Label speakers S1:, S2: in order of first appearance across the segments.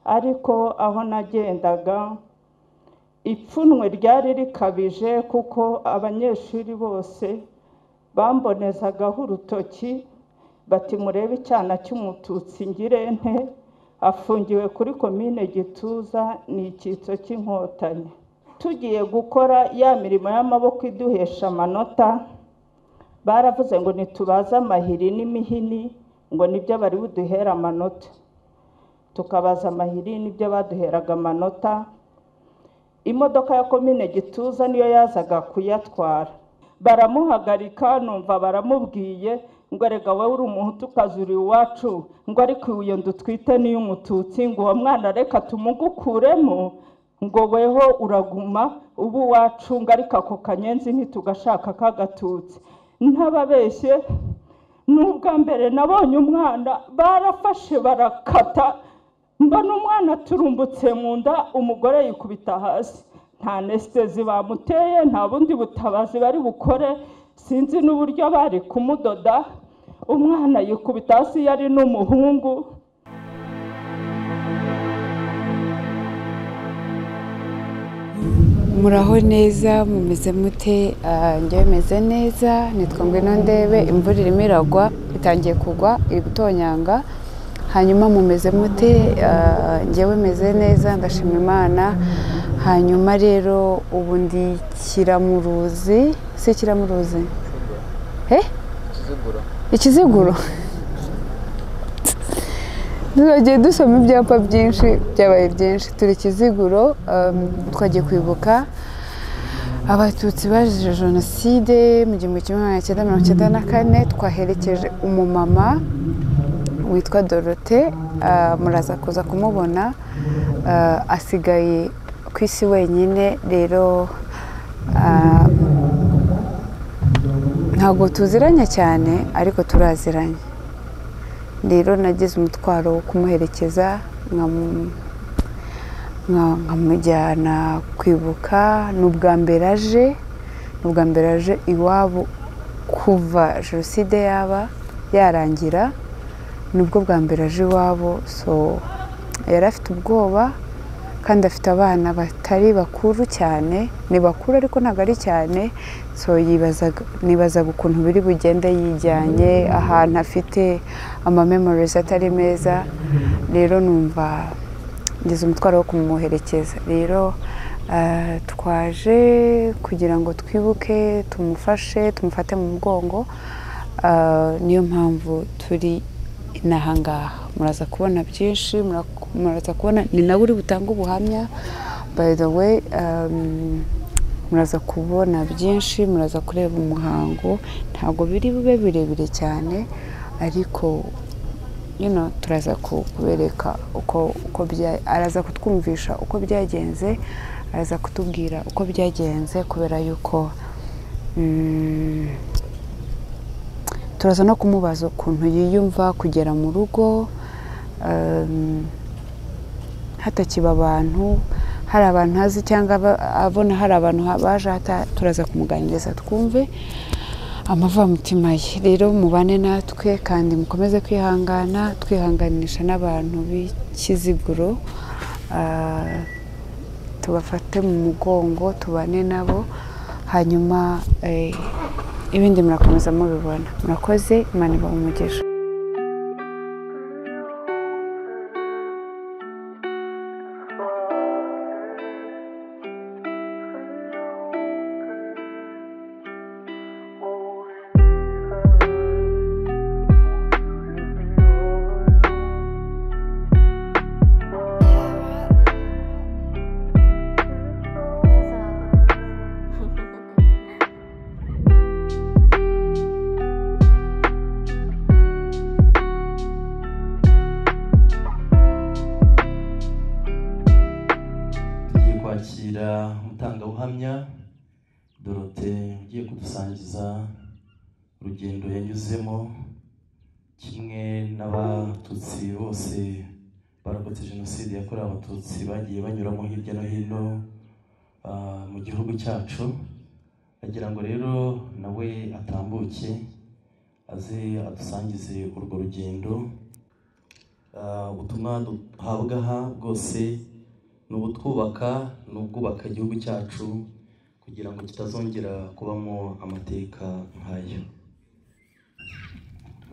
S1: ariko aho nagendaga ipfunwe ryari rikabije kuko abanyeshuri bose bambonezagaho urutoki bati murebe icyana cy'umututsi ngire nte afungiwe kuri komine gituza ni icyitso cy'inkotanyi tugiye gukora ya mirimo y'amaboko iduhesha amanota baravuze ngo ntitubaze amahiri n'imihini ngo nibyo bari buduhere amanota tukabaza amahiri n'ibyo baduheraga amanota imodoka ya komine gituza niyo yazaga kuyatwara baramuhagarika numva baramubwiye ngo erega wowe uri umuhutu ukazuriye iwacu ngo ariko ibuye dutwite niyo umututsi ngo uwo mwana reka tumugukuremo ngo weho uraguma ubu iwacu ngo ariko ako kanyenzi ntitugashaka k'agatutsi ntababeshye n'ubwa mbere nabonye umwana barafashe barakata mbona umwana aturumbutse mu nda umugore yikubita hasi nta nesitezi bamuteye nta bundi butabazi bari bukore sinzi n'uburyo bari kumudoda umwana yikubita hasi yari n'umuhungu
S2: muraho neza mumeze mute njyewe meze neza nitwa ngwino ndebe imvura irimo iragwa itangiye kugwa iri gutonyanga hanyuma mumeze mute njyewe meze neza ndashima imana hanyuma rero ubu ndi kiramuruzi si kiramuruzi ikiziguro twagiye dusoma ibyapa byinshi byabaye byinshi turi ikiziguro twagiye kwibuka abatutsi bazize jenoside mu gihumbi kimwe magana cyenda mirongo icyenda na kane twaherekeje umumama witwa dorote muraza kuza kumubona asigaye ku isi wenyine rero ntabwo tuziranye cyane ariko turaziranye rero nagize umutwaro wo kumuherekeza nkamujyana kwibuka ni ubwa mbere aje ni ubwa mbere aje iwabo kuva jenoside yaba yarangira nibwo bwa mbere aje iwabo so yari afite ubwoba kandi afite abana batari bakuru cyane ni bakuru ariko ntabwo ari cyane so nibazaga ukuntu biri bugende yijyanye ahantu afite amamemorizi atari meza rero numva ngeze umutwaro wo kumuherekeza rero twaje kugira ngo twibuke tumufashe tumufate mu mugongo niyo mpamvu turi inahangaha muraza kubona byinshi muraza kubona ni nawe uri butange ubuhamya by the way muraza kubona byinshi muraza kureba umuhango ntabwo biri bube birebire cyane ariko turaza kubereka uko araza kutwumvisha uko byagenze araza kutubwira uko byagenze kubera yuko turaza no kumubaza ukuntu yiyumva kugera mu rugo hatakiba abantu hari abantu azi cyangwa abona hari abantu baje turaza kumuganiriza twumve amavanmutima ye rero mubane natwe kandi mukomeze kwihangana twihanganisha n'abantu b'ikiziguro tubafate mu mugongo tubane nabo hanyuma ibindi murakomeza mubibona murakoze imana ibaha umugisha
S3: tugiye kwakira umutangabuhamya dorote ugiye kudusangiza urugendo yanyuzemo kimwe n'abatutsi bose barokotse jenoside yakorewe abatutsi bagiye banyuramo hirya no hino ah, mu gihugu cyacu agira ngo rero nawe atambuke aze adusangize urwo rugendo ah, ubutumwa duhabwa aha bwose ni ubutwubaka ni ubwubaka igihugu cyacu kugira ngo kitazongera kubamo amateka nk'ayo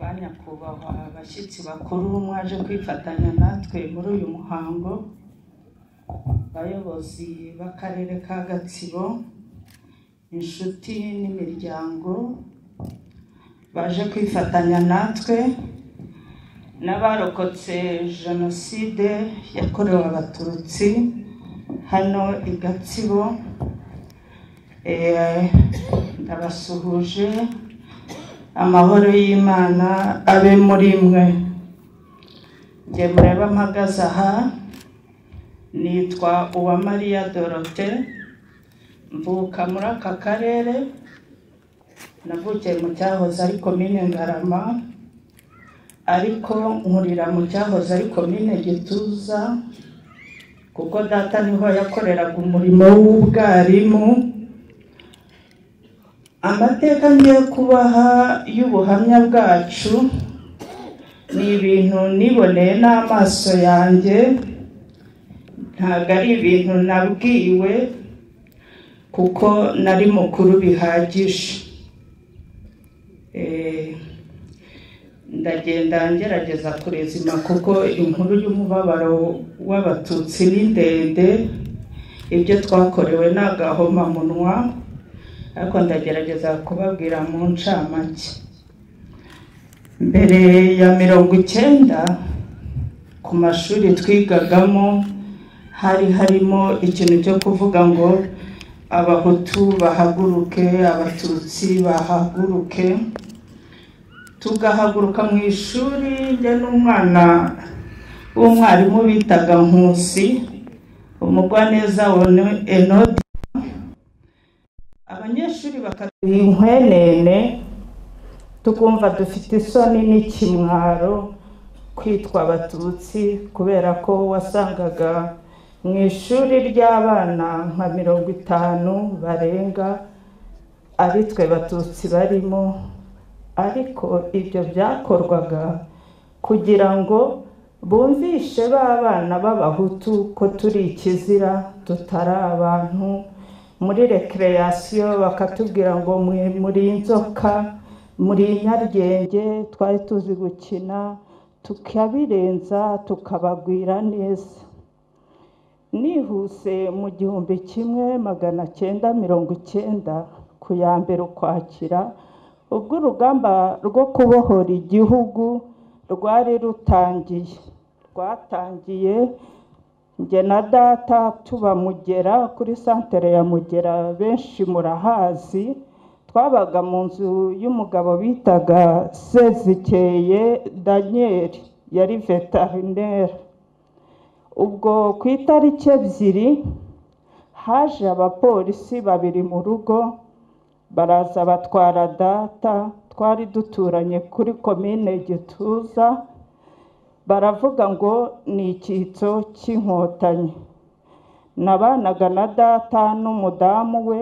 S4: ba nyakubahwa abashyitsi bakuru mwaje kwifatanya natwe muri uyu muhango abayobozi b'akarere ka gatsibo inshuti n'imiryango baje kwifatanya natwe n'abarokotse jenoside yakorewe abatutsi hano i gatsibo Eh, ndabasuhuje amahoro y'imana abe muri mwe njye mureba mpagaze aha nitwa uwamariya dorote mvuka muri aka karere navukiye mu cyahoze ari komine ngarama ariko nkurira mu cyahoze ari komine gituza kuko data niho yakoreraga umurimo w'ubwarimu amateka ngiye kubaha y'ubuhamya bwacu ni ibintu niboneye n'amaso yanjye ntabwo ari ibintu nabwiwe kuko nari mukuru bihagije Eh, ndagenda ngerageza kurezima kuko inkuru y'umubabaro w'abatutsi ni ndende ibyo twakorewe ni agahomamunwa ariko ndagerageza kubabwira mu ncamake mbere ya mirongo icyenda ku mashuri twigagamo hari harimo ikintu cyo kuvuga ngo abahutu bahaguruke abatutsi bahaguruke tugahaguruka mu ishuri njye n'umwana w'umwarimu bitaga nkusi umugwaneza wa Ne- enodi abanyeshuri bakaduha inkwenene tukumva dufite isoni n'ikimwaro kwitwa abatutsi kubera ko wasangaga mu ishuri ry'abana nka mirongo itanu barenga ari twe batutsi barimo ariko ibyo byakorwaga kugira ngo bumvishe ba bana b'abahutu ko turi ikizira tutari abantu muri rekereyasiyo bakatubwira ngo mwe muri inzoka muri inyaryenge twari tuzi gukina tukabirenza tukabagwira neza nihuse mu gihumbi kimwe magana cyenda mirongo icyenda ku ya mbere ukwakira ubwo urugamba rwo kubohora igihugu rwari rutangiye rwatangiye njye na data tuba mugera kuri santere ya mugera benshi murahazi twabaga mu nzu y'umugabo bitaga sezikeye daniyeli yari veterineri ubwo ku itariki ebyiri haje abapolisi babiri mu rugo baraza batwara data twari duturanye kuri komine gituza baravuga ngo ni icyitso cy'inkotanyi nabanaga na data n'umudamu we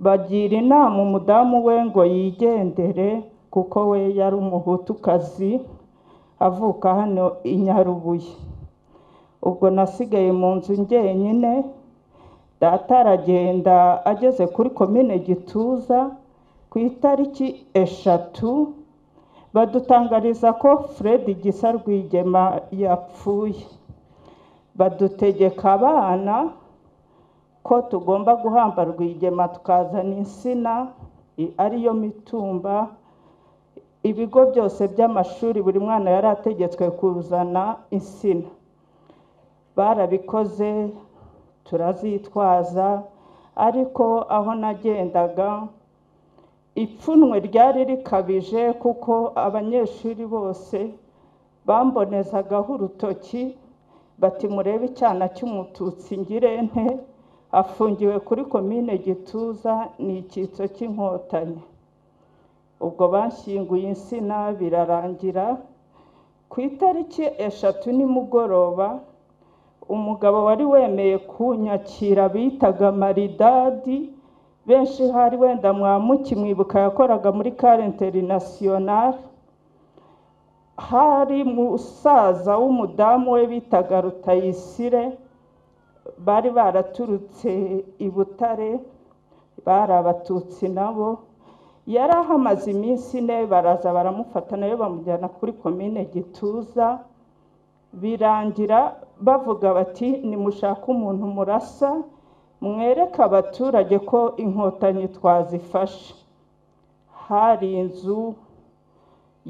S4: bagira inama umudamu we ngo yigendere kuko we yari umuhutukazi avuka hano i nyarubuye ubwo nasigaye mu nzu njyenyine data aragenda ageze kuri komine gituza ku itariki eshatu badutangariza ko fred gisa rwigema yapfuye badutegeka abana ko tugomba guhamba rwigema tukazana insina i- ariyo mitumba ibigo byose by'amashuri buri mwana yari ategetswe kuzana insina barabikoze turazitwaza ariko aho nagendaga ipfunwe ryari rikabije kuko abanyeshuri bose bambonezagaho urutoki bati murebe icyana cy'umututsi ngirente afungiwe kuri komine gituza ni icyitso cy'inkotanyi ubwo bashyinguye insina birarangira ku itariki eshatu nimugoroba umugabo wari wemeye kunyakira bitaga maridadi benshi hari wenda mwamukimwibuka yakoraga muri kare interinasiyonari
S1: hari musaza w'umudamu we bitaga rutayisire bari baraturutse i butare bari abatutsi nabo yari ahamaze iminsi ine baraza baramufata nayo bamujyana kuri komine gituza birangira bavuga bati nimushake umuntu murasa mwereke abaturage ko inkotanyi twazifashe hari inzu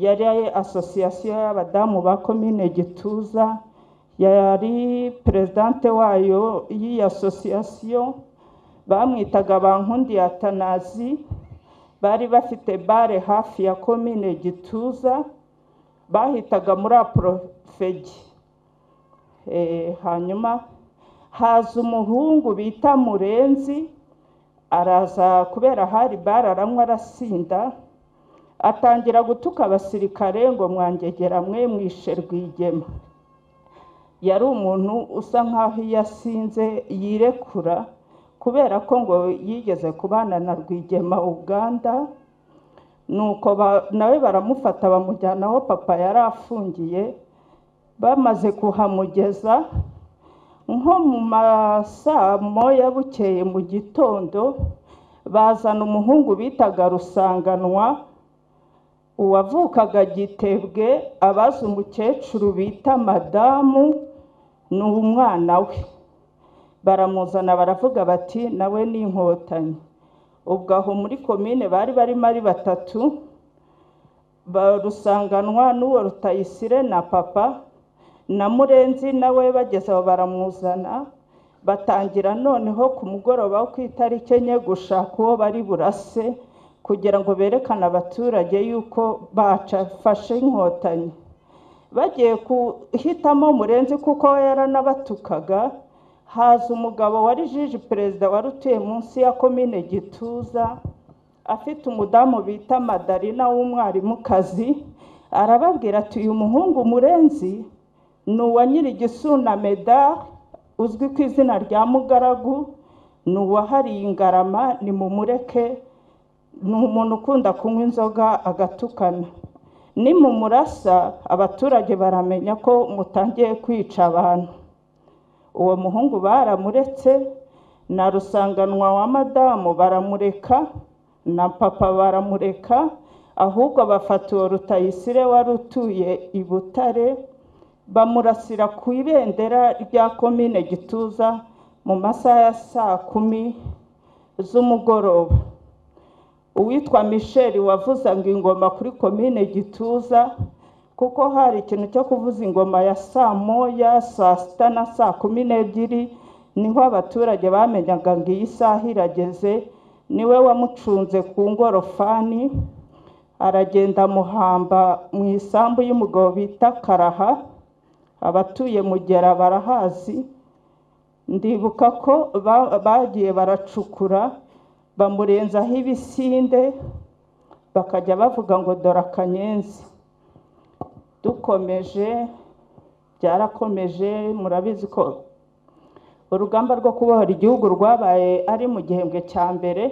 S1: yari asosiyasiyo y'abadamu ba komine gituza yari perezidante wayo y'iyi asosiyasiyo bamwitaga bankundi ya tanazi bari bafite bare hafi ya komine gituza bahitaga muri aporofegi hanyuma haza umuhungu bita murenzi araza kubera hari bare aranywa arasinda atangira gutuka abasirikare ngo mwangegera mwe mwishe rwigema yari umuntu usa nk'aho iyo asinze yirekura kubera ko ngo yigeze kubana na rwigema uganda nuko nawe baramufata bamujyana aho papa yari afungiye bamaze kuhamugeza nko mu masaa moya bukeye mu gitondo bazana umuhungu bitaga rusanganwa uwavukaga gitebwe abaza umukecuru bita madamu ni umwana we baramuzana baravuga bati nawe ni inkotanyi ubwo aho muri komine bari barimo ari batatu barusanganwa n'uwo rutayisire na papa na murenzi nawe bageze aho baramuzana batangira noneho ku mugoroba wo ku itariki enye gushaka uwo bari burase kugira ngo berekane abaturage yuko bafashe inkotanyi bagiye guhitamo murenzi kuko yaranabatukaga haza umugabo wari jiji perezida wari utuye munsi ya komine gituza afite umudamu bita madarina w'umwarimukazi arababwira ati uyu muhungu murenzi ni uwa nyir'igisuna medari uzwi ku izina rya mugaragu ni uwahariye ingarama ni mu mureke ni umuntu ukunda kunywa inzoga agatukana ni mu murasa abaturage baramenya ko mutangiye kwica abantu uwo muhungu baramuretse na rusanganwa wa madamu baramureka na papa baramureka ahubwo bafata uwo rutayisire wari utuye i butare bamurasira ku ibendera rya komine gituza mu masaha ya saa kumi z'umugoroba uwitwa michel wavuza ngo ingoma kuri komine gituza kuko hari ikintu cyo kuvuza ingoma ya saa moya saa sita na saa kumi n'ebyiri niho abaturage bamenyaga ngo iyi saha irageze niwe wamucunze ku ngorofani aragenda amuhamba mu isambu y'umugabo bita karaha abatuye mugera barahazi ndibuka ko bagiye baracukura bamurenzaho ibisinde bakajya bavuga ngo dore akanyenzi dukomeje byarakomeje murabizi ko urugamba rwo kubohora igihugu rwabaye ari mu gihembwe cya mbere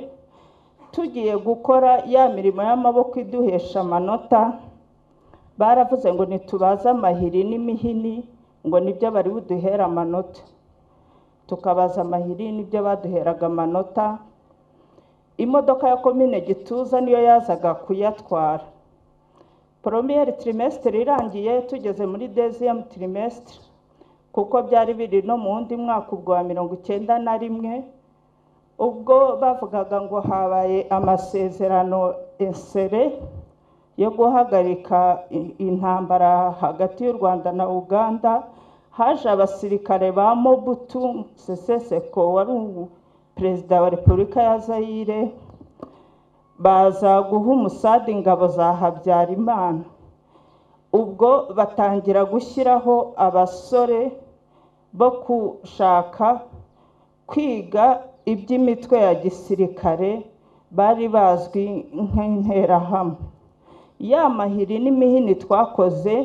S1: tugiye gukora ya mirimo y'amaboko iduhesha amanota baravuze ngo ntitubaze amahiri n'imihini ngo nibyo bari buduhere amanota tukabaza amahiri n'ibyo baduheraga amanota imodoka ya komine gituza niyo yazaga kuyatwara poromiyeri tirimesitiri irangiye tugeze muri deziyemu tirimesitiri kuko byari biri no mu wundi mwaka ubwo wa mirongo icyenda na rimwe ubwo bavugaga ngo habaye amasezerano esere yo guhagarika intambara hagati y'u rwanda na uganda haje abasirikare ba mobutu seseseko wari perezida wa repubulika ya zayire baza guha umusade ingabo za habyarimana ubwo batangira gushyiraho abasore bo gushaka kwiga iby'imitwe ya gisirikare bari bazwi nk'interahamwe ya mahiri n'imihini twakoze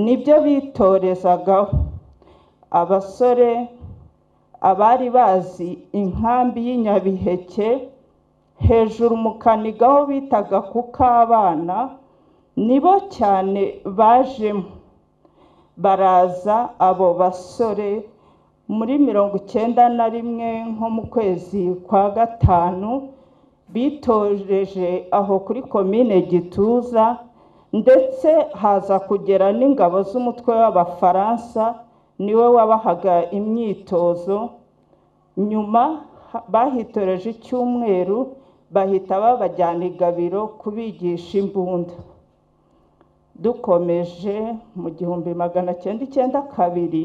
S1: nibyo bitorezagaho abasore abari bazi inkambi y'inyabiheke hejuru mu kaniga aho bitaga ku kabana nibo cyane bajemo baraza abo basore muri mirongo icyenda na rimwe nko mu kwezi kwa gatanu bitoreje aho kuri komine gituza ndetse haza kugera n'ingabo z'umutwe w'abafaransa niwe wabahaga imyitozo nyuma bahitoreje icyumweru bahita babajyana igabiro kubigisha imbunda dukomeje mu gihumbi magana cyenda icyenda kabiri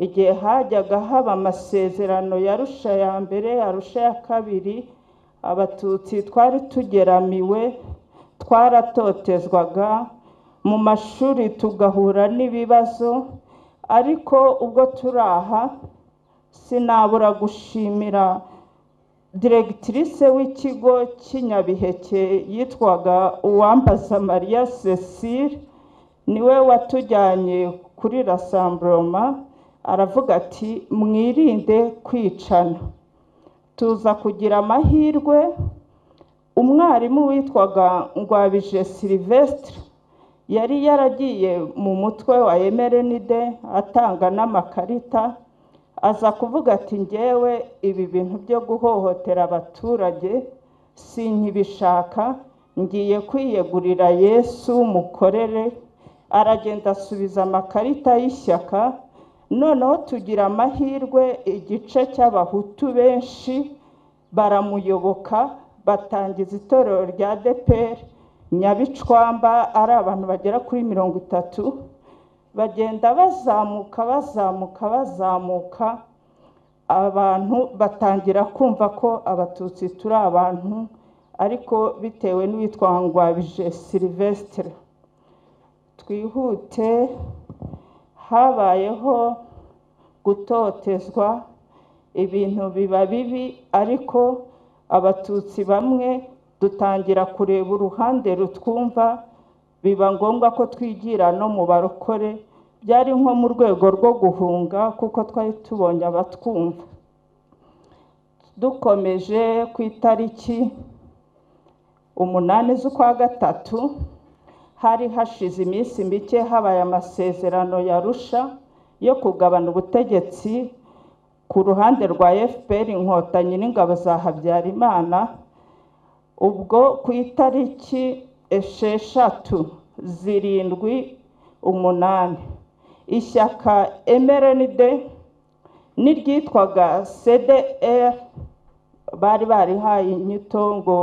S1: igihe hajyaga haba amasezerano ya rusha ya mbere ya rusha ya kabiri abatutsi twari tugeramiwe twaratotezwaga mu mashuri tugahura n'ibibazo ariko ubwo turi aha sinabura gushimira diregitirise w'ikigo cy'inyabiheke yitwaga uwambaza mariya cecile niwe watujyanye kuri rasamburoma aravuga ati mwirinde kwicana tuza kugira amahirwe umwarimu witwaga ngwabije silivesitire yari yaragiye mu mutwe wa emerenide atanga n'amakarita aza kuvuga ati ngewe ibi bintu byo guhohotera abaturage si nkibishaka ngiye kwiyegurira yesu mukorere aragenda asubiza amakarita y'ishyaka noneho tugira amahirwe igice cy'abahutu benshi baramuyoboka batangiza itorero rya deperi nyabicwamba ari abantu bagera kuri mirongo itatu bagenda bazamuka bazamuka bazamuka abantu batangira kumva ko abatutsi turi abantu ariko bitewe n'uwitwa ngwabije silivesitire twihute habayeho gutotezwa ibintu biba bibi ariko abatutsi bamwe dutangira kureba uruhande rutwumva biba ngombwa ko twigira no mu barokore byari nko mu rwego rwo guhunga kuko twari tubonye abatwumva dukomeje ku itariki umunani z'ukwa gatatu hari hashize iminsi mike habaye amasezerano yarusha yo kugabana ubutegetsi ku ruhande rwa fpr inkotanyi n'ingabo za habyarimana ubwo ku itariki esheshatu zirindwi umunani ishyaka mrnd n'iryitwaga cdr bari barihaye inyito ngo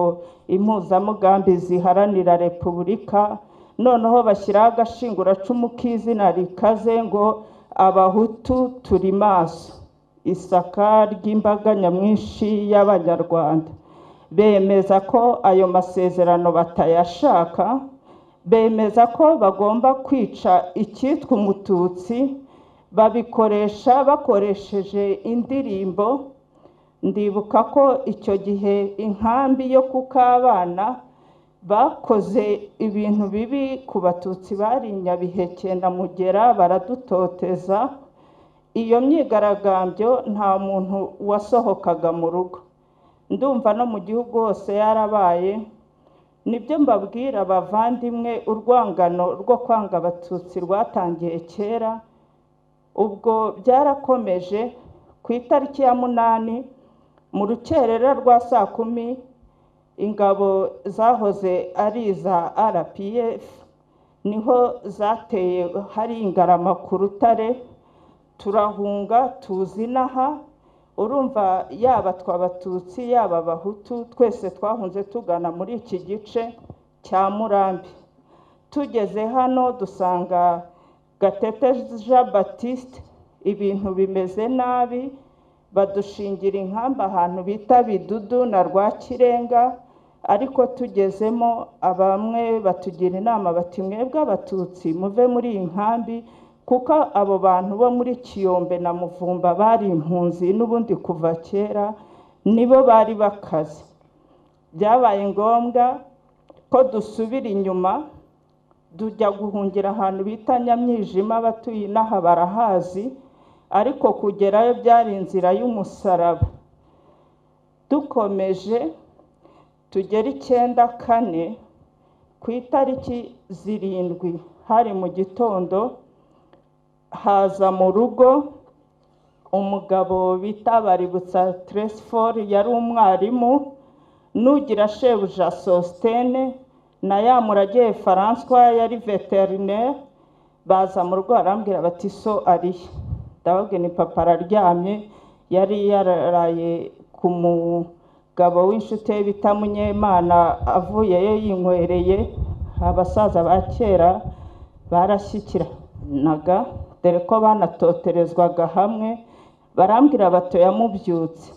S1: impuzamugambi ziharanira repubulika noneho bashyiraho agashinguracumu k'izina rikaze ngo abahutu turi maso isaka ry'imbaga nyamwinshi y'abanyarwanda bemeza ko ayo masezerano batayashaka bemeza ko bagomba kwica icyitwa umututsi babikoresha bakoresheje indirimbo ndibuka ko icyo gihe inkambi yo ku kabana bakoze ibintu bibi ku batutsi bari nyabiheke na mugera baradutoteza iyo myigaragambyo nta muntu wasohokaga mu rugo ndumva no mu gihugu hose yarabaye nibyo mbabwira abavandimwe urwangano rwo kwanga abatutsi rwatangiye kera ubwo byarakomeje ku itariki ya munani mu rukerera rwa saa kumi ingabo zahoze ari iza rpf niho zateye hari ingarama ku rutare turahunga tuzi n'aha urumva yaba twabatutsi yaba abahutu twese twahunze tugana muri iki gice cya murambi tugeze hano dusanga gatete jean batiste ibintu bimeze nabi badushingira inkamba ahantu bita bidudu na rwakirenga ariko tugezemo bamwe batugira inama bati mwebwe abatutsi muve muri iyi nkambi kuko abo bantu bo muri kiyombe na muvumba bari impunzi n'ubundi kuva kera nibo bari bakaze byabaye ngombwa ko dusubira inyuma tujya guhungira ahantu bita nyamwijima abatuye inaha barahazi ariko kugerayo byari inzira y'umusaraba dukomeje tugera icyenda kane ku itariki zirindwi hari mu gitondo haza mu rugo umugabo bita baributsa teresifori yari umwarimu nugira shebuja sositene na ya muragiye François yari veterineri baza mu rugo barambwira bati so ariye ndababwira ni papa araryamye yari yararaye ku mugabo w'inshuti ye bita munyemana avuyeyo yinywereye abasaza ba kera barashyikiranaga dore ko banatoterezwaga hamwe barambwira bato yamubyutse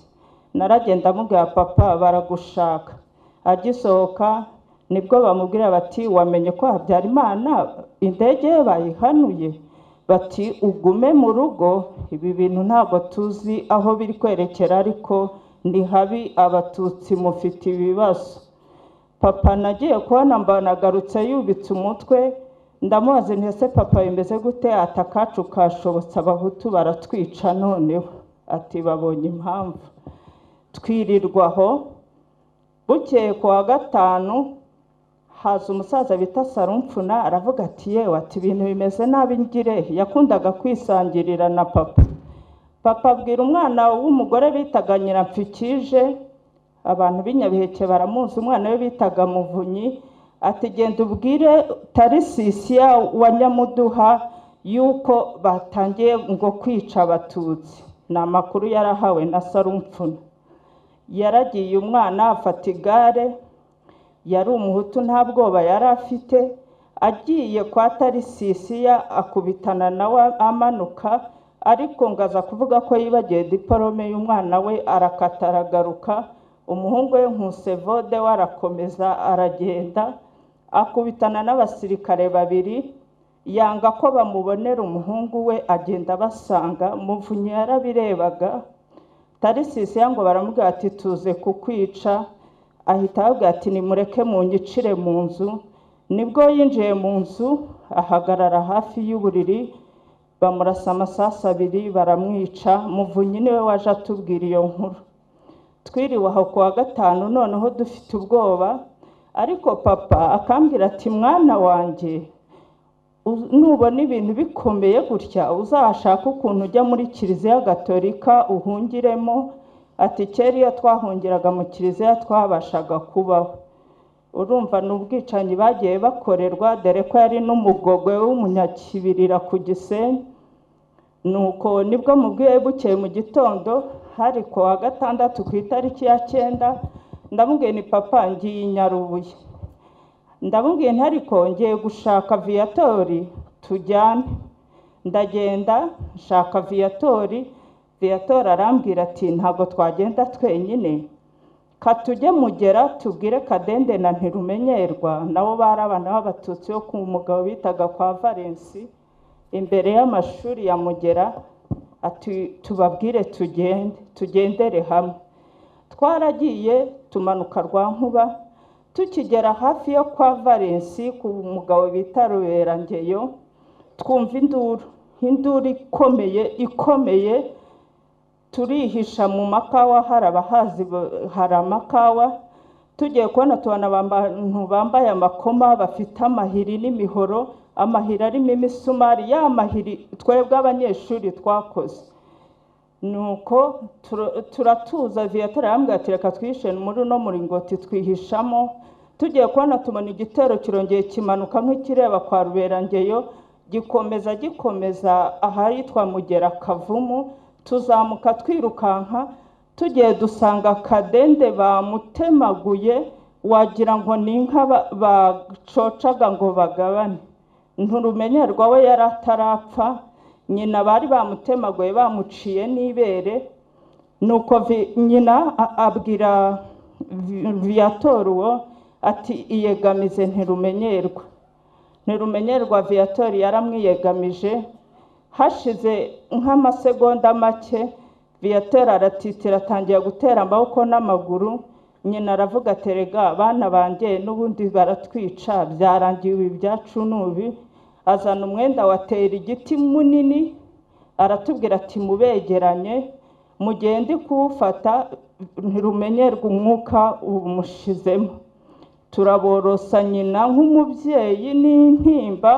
S1: naragenda amubwira papa baragushaka agisohoka nibwo bamubwira bati wamenye ko habyarimana indege bayihanuye bati ugume mu rugo ibi bintu ntabwo tuzi aho biri kwerekera ariko ni habi abatutsi mufite ibibazo papa nagiye kubona mbanagarutse yubitse umutwe ndamubaza ntese papa bimeze gute ati akacu kashobotse abahutu baratwica noneho ati babonye impamvu twirirwa aho bukeye ku wa gatanu haza umusaza bita sarumfuna aravuga ati yewe ati ibintu bimeze nabi ngire yakundaga kwisangirira na papa papa abwira umwana w'umugore bitaga nyiramfikije abantu b'inyabiheke baramuzi umwana we bitaga muvunyi ati genda ubwire tarisisiya wa nyamuduha yuko batangiye ngo kwica abatutsi ni amakuru yarahawe na sarumfuna yaragiye umwana afata igare yari umuhutu nta bwoba yari afite agiye kwa tarisisiya akubitana nawe amanuka ariko ngo aza kuvuga ko yibagiwe diporome y'umwana we arakata aragaruka umuhungu we nkusevode we arakomeza aragenda akubitana n'abasirikare babiri yanga ko bamubonera umuhungu we agenda basanga muvunyi yarabirebaga tarisisiya ngo baramubwira ati tuze kukwica ahita avuga ati nimureke munyicire mu nzu nibwo yinjiye mu nzu ahagarara hafi y'uburiri bamurasa amasasu abiri baramwica muvunyi niwe waje atubwira iyo nkuru twiriwe aho ku wa gatanu noneho dufite ubwoba ariko papa akambwira ati mwana wanjye nubona ibintu bikomeye gutya uzashaka ukuntu ujya muri kiliziya gatolika uhungiremo ati kera iyo twahungiraga mu kiliziya twabashaga kubaho urumva ni ubwicanyi bagiye bakorerwa dore ko yari n'umugogwe w'umunyakibirira ku gisenyi nuko nibwo mu bukeye mu gitondo hari ku wa gatandatu ku itariki ya cyenda ndamubwiye ni papa ngiye nyarubuye ndamubwiye ariko ngiye gushaka viyatori tujyane ndagenda nshaka viyatori viyatora arambwira ati ntabwo twagenda twenyine katujye mugera tubwire kadende na ntirumenyerwa nabo bari abana b'abatutsi bo ku mugabo bitaga kwa valensi imbere y'amashuri ya mugera ati tubabwire tugende tugendere hamwe twaragiye tumanuka rwa nkuba tukigera hafi yo kwa valensi ku mugabo bita ruberangeyo twumva induru induru ikomeye ikomeye turihisha mu makawa hari abahazi hari amakawa tugiye kubona tubona abantu bambaye amakoma bafite amahiri n'imihoro amahiri arimo imisumari ya mahiri twebwe abanyeshuri twakoze nuko turatuza viyatora yambwira ati reka twihishe muri uno muringoti twihishamo tugiye kubona tubona igitero kirongeye kimanuka nk'ikireba kwa ruberangeyo gikomeza gikomeza ahitwa mugera kavumu tuzamuka twirukanka tugiye dusanga kadende bamutemaguye wagira ngo ni inka bacocaga ngo bagabane nturumenyerwa we yari atarapfa nyina bari bamutemaguye bamuciye n'ibere nuko nyina abwira viyatori uwo ati iyegamize ntirumenyerwa ntirumenyerwa viyatori yaramwiyegamije hashize nk'amasegonda make viyatera aratitira atangira gutera amaboko n'amaguru nyina aravuga terega abana banjye n'ubundi baratwica byarangiye ibi byacu n'ubi azana umwenda watera igiti munini aratubwira ati mubegeranye mugende kuwufata ntirumenyerwe umwuka uwumushizemo turaborosa nyina nk'umubyeyi n'intimba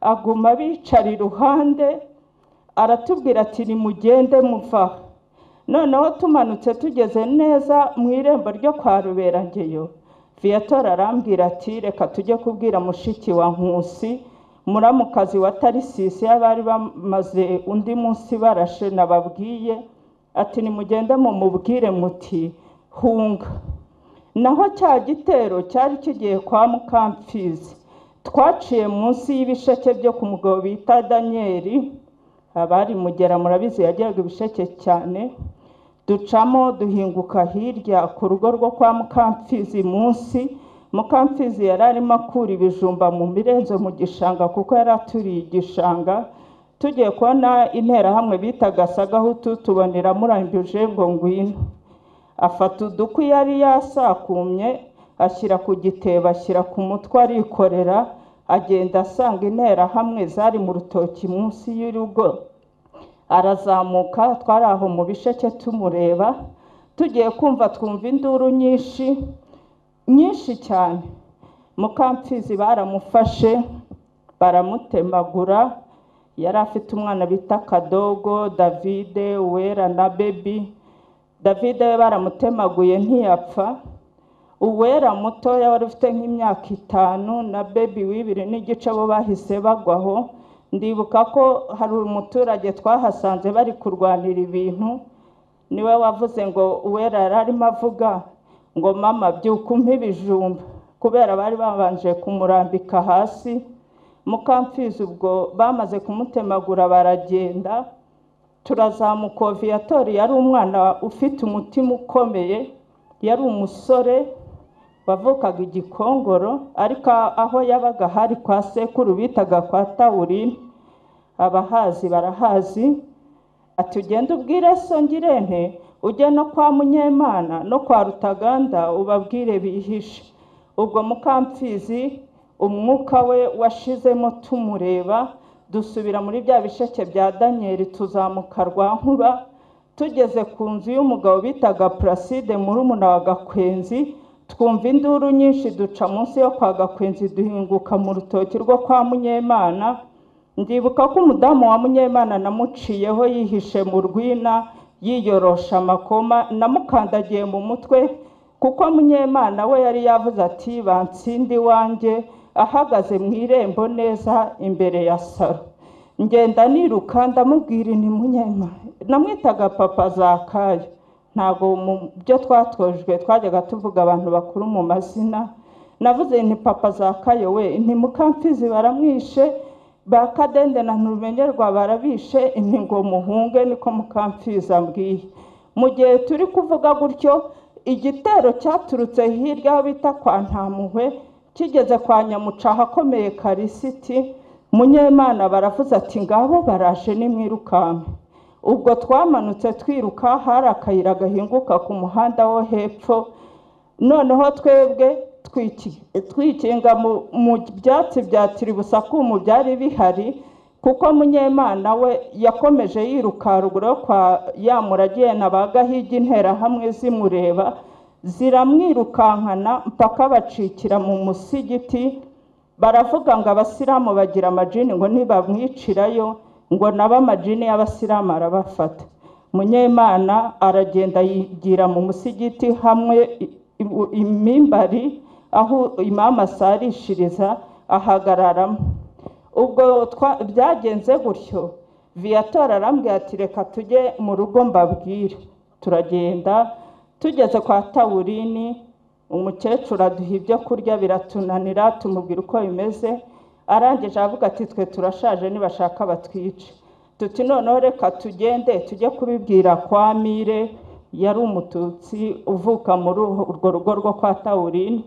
S1: aguma abicara iruhande aratubwira ati nimugende muva noneho tumanutse tugeze neza mu irembo ryo kwa ruberangeyo viyatora arambwira ati reka tujye kubwira mushiki wa nkusi muramukazi wa tarisisi y'abari bamaze undi munsi barashe nababwiye ati nimugende mumubwire muti hunga naho cya gitero cyari kigiye kwa mukamfizi twaciye munsi y'ibisheke byo ku mugabo bita daniyeli abari mugera murabizi yageraga ibisheke cyane ducamo duhinguka hirya ku rugo rwo kwa mukamfizi munsi mukamfizi yari arimo akura ibijumba mu mirenzo mu gishanga kuko yari aturiye igishanga tugiye kubona interahamwe bitaga sagahutu tubonera murambije ngo ngwino afata udukwi yari yasakumye ashyira ku gitebo ashyira ku mutwe arikorera agenda asanga interahamwe zari mu rutoki munsi y'urugo arazamuka twari aho mu bisheke tumureba tugiye kumva twumva induru nyinshi nyinshi cyane mukamfizi baramufashe baramutemagura yari afite umwana bita kadogo davide uwera na bebi davide we baramutemaguye ntiyapfa uwera mutoya wari ufite nk'imyaka itanu na bebi w'ibiri n'igice bo bahise bagwaho ndibuka ko hari umuturage twahasanze bari kurwanira ibintu niwe wavuze ngo uwera yari arimo avuga ngo mama byuka umpe ibijumba kubera bari babanje kumurambika hasi mukamfizi ubwo bamaze kumutemagura baragenda turazamukoviyatori yari umwana ufite umutima ukomeye yari umusore wavukaga igikongoro ariko aho yabaga hari kwa sekuru bitaga kwa tawurini abahazi barahazi ati ugende ubwire so ngirente ujye no kwa munyemana no kwa rutaganda ubabwire bihishe ubwo mukamfizi umwuka we washizemo tumureba dusubira muri bya bisheke bya daniyeli tuzamuka rwa nkuba tugeze ku nzu y'umugabo bitaga puraside muri umuna wa gakwenzi twumva induru nyinshi duca munsi yo kwa gakwenzi duhinguka mu rutoki rwo kwa munyemana ndibuka ko umudamu wa munyemana namuciyeho yihishe mu rwina yiyorosha amakoma namukandagiye mu mutwe kuko munyemana we yari yavuze ati bansinde iwanjye ahagaze mu irembo neza imbere ya saro ngenda niruka ndamubwira ni munyemana namwitaga papa zakayo ntabwo mu byo twatojwe twajyaga tuvuga abantu bakuru mu mazina navuze ni papa zakayo we ni mukamfizi baramwishe ba kadende na nturumenyerwa barabishe ni ngo muhunge niko mukamfizi ambwiye mu gihe turi kuvuga gutyo igitero cyaturutse hirya aho bita kwa ntamuhwe kigeze kwa nyamuca ahakomeye karisiti munyemana baravuze ati ngabo baraje nimwirukanka ubwo twamanutse twiruka hari akayira gahinguka ku muhanda wo hepfo noneho twebwe twikinga mu byatsi bya tiribusakumu byari bihari kuko munyemana we yakomeje yiruka ruguru yo kwa yamuragiye na ba gahigi interahamwe zimureba ziramwirukankana mpaka bacikira mu musigiti baravuga ngo abasilamu bagira amajini ngo ntibamwicirayo ngo nabe amajini y'abasilamu arabafata munyemana aragenda yigira mu musigiti hamwe imimbari aho imama asarishiriza ahagararamo ubwo byagenze gutyo viyatora arambwira ati reka tujye mu rugo mbabwire turagenda tugeze kwa tawurini umukecuru aduha ibyo kurya biratunanira tumubwira uko bimeze arangije avuga ati twe turashaje nibashaka batwice tuti noneho reka tugende tujye kubibwira kwa mire yari umututsi uvuka muri urwo rugo rwo kwa tawurini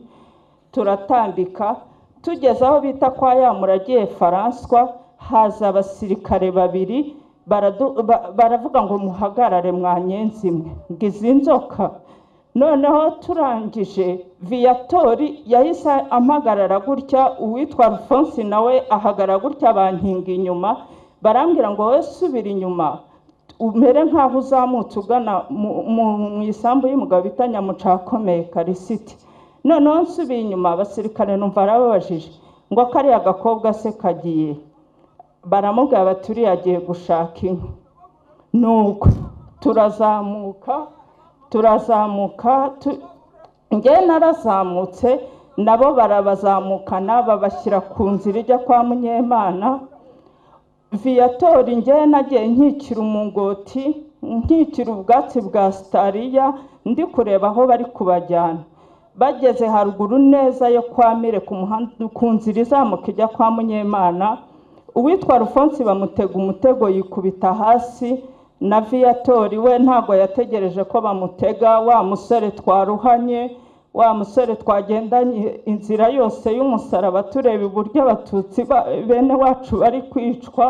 S1: turatambika tugeze aho bita kwa yamuragiye faranswa haza abasirikare babiri baravuga ngo muhagarare mwanyenzimwe ngo izi nzoka noneho turangije viyatori yahise amagarara gutya uwitwa alphonse nawe ahagara gutya bankinga inyuma barambwira ngo wowe subira inyuma umere nk'aho uzamutse ugana mu isambu y'umugabo bita nyamucakomeye karisiti noneho nsubiye inyuma abasirikare numva arababajije ngo kariya gakobwa se kagiye baramubwira bati uriya agiye gushaka inka nuko turazamuka turazamuka ngewe narazamutse nabo barabazamukana babashyira ku nzira ijya kwa munyemana viyatori ngewe nagiye nkikira umugoti nkikira ubwatsi bwa sitariya ndi kureba aho bari kubajyana bageze haruguru neza yo kwa mire ku nzira izamuka ijya kwa munyemana uwitwa rufonsi bamutega umutego yikubita hasi na viyatori we ntabwo yategereje ko bamutega wa musore twaruhanye wa musore twagendanye inzira yose y'umusaraba tureba uburyo abatutsi bene wacu bari kwicwa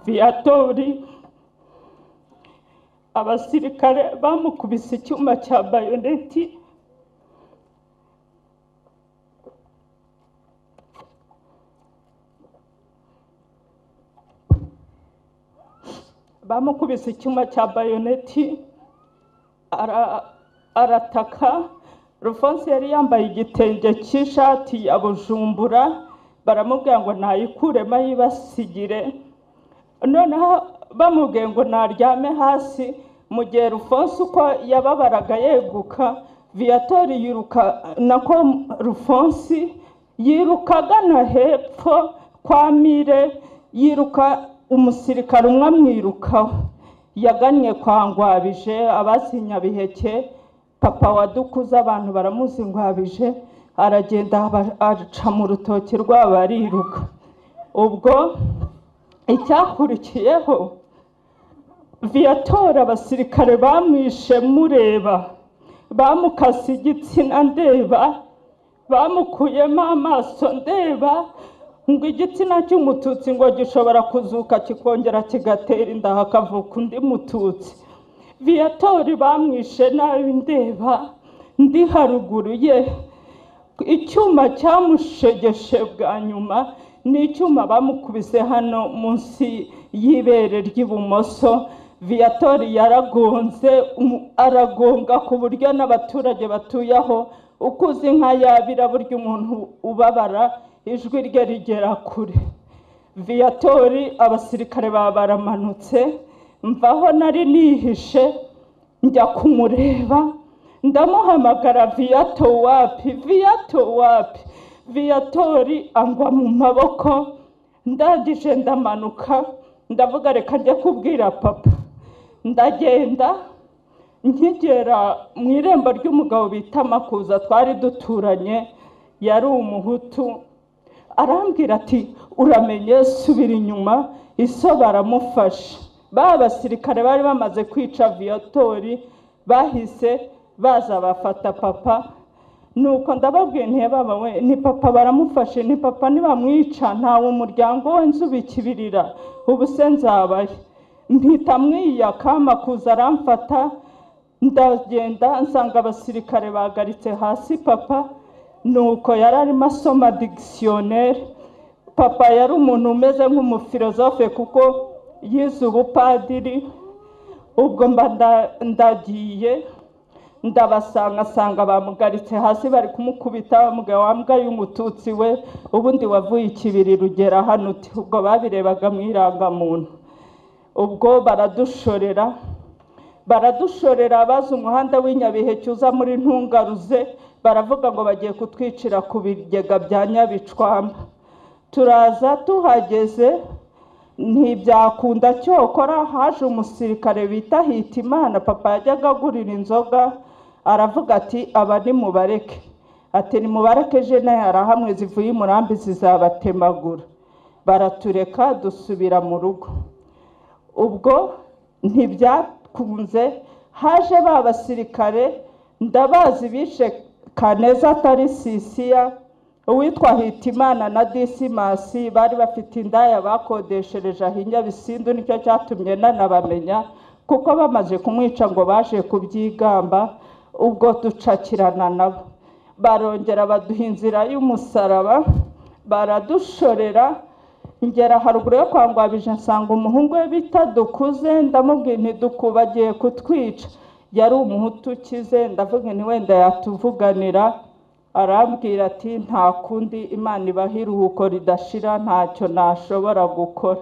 S1: viyatori abasirikare bamukubise icyuma cya bayoneti bamukubise icyuma cya bayoneti arataka rufonse yari yambaye igitenge cy'ishati ya bujumbura baramubwira ngo nayikuremo yibasigire noneho bamubwiye ngo naryame hasi mu gihe rufonse uko yababaraga yeguka viyatori yiruka nako rufonse yiruka agana hepfo kwa mire yiruka umusirikare umwe amwirukaho yagannye kwa ngwabije abazi nyabiheke papa wadukuze abantu baramuzi ngwabije aragenda aca mu rutoki rwabo ariruka ubwo icyakurikiyeho viyatora abasirikare bamwishe mureba bamukase igitsina ndeba bamukuyemo amaso ndeba ngo igitsina cy'umututsi ngo gishobora kuzuka kikongera kigatera inda hakavuka undi mututsi viyatori bamwishe nabi ndeba ndi haruguru ye icyuma cyamushegeshe bwa nyuma ni icyuma bamukubise hano munsi y'ibere ry'ibumoso viyatori yaragonze aragonga ku buryo n'abaturage batuye aho uko uzi nka yabira burya umuntu ubabara ijwi rye rigera kure viyatori abasirikare baba baramanutse mvaho nari nihishe njya kumureba ndamuhamagara viyato wapi viyato wapi viyatori angwa mu maboko ndangije ndamanuka ndavuga reka njye kubwira papa ndagenda nkigera mu irembo ry'umugabo bita makuza twari duturanye yari umuhutu arambwira ati uramenye subira inyuma iso baramufashe ba basirikare bari bamaze kwica viyatori bahise baza bafata papa nuko ndababwiye ntibaba we ni papa baramufashe ni papa ntibamwica ntawe umuryango we nzu bikibirira ubu se nzabaye mpita mwiyaka makuza aramfata ndagenda nsanga abasirikare bagaritse hasi papa nuko yari arimo asoma digisiyoneri papa yari umuntu umeze nk'umufilozofe kuko yize ubupadiri ubwo mba ndagiye ndabasanga asanga bamugaritse hasi bari kumukubita bamugabo wambaye umututsi we ubundi wavuye ikibiri rugera hano uti ubwo babirebaga mu irangamuntu ubwo baradushorera baradushorera abazi umuhanda w'inyabiheke uza muri ntungaruze baravuga ngo bagiye kutwicira ku bigega bya nyabicwamba turaza tuhageze ntibyakunda cyokora haje umusirikare bita hitimana papa yajyaga agurira inzoga aravuga ati aba ni mubareke ati ni mubareke jene harahamwe zivuye imurambi zizabatemagura baratureka dusubira mu rugo ubwo ntibyakunze haje ba basirikare ndabazi bishe kaneza atari sisiya uwitwa hitimana na disimasi bari bafite indaya bakodeshereje ahinya bisindu nicyo cyatumye nanabamenya kuko bamaze kumwica ngo baje kubyigamba ubwo ducakirana nabo barongera baduha inzira y'umusaraba baradushorera ngera haruguru yo kwa ngwabije nsanga umuhungu we bita dukuze ndamubwira ntidukubagiye kutwica yari umuhutu ukize ndavuga nti wenda yatuvuganira arambwira ati nta kundi imana ibaha iruhuko ridashira ntacyo nashobora gukora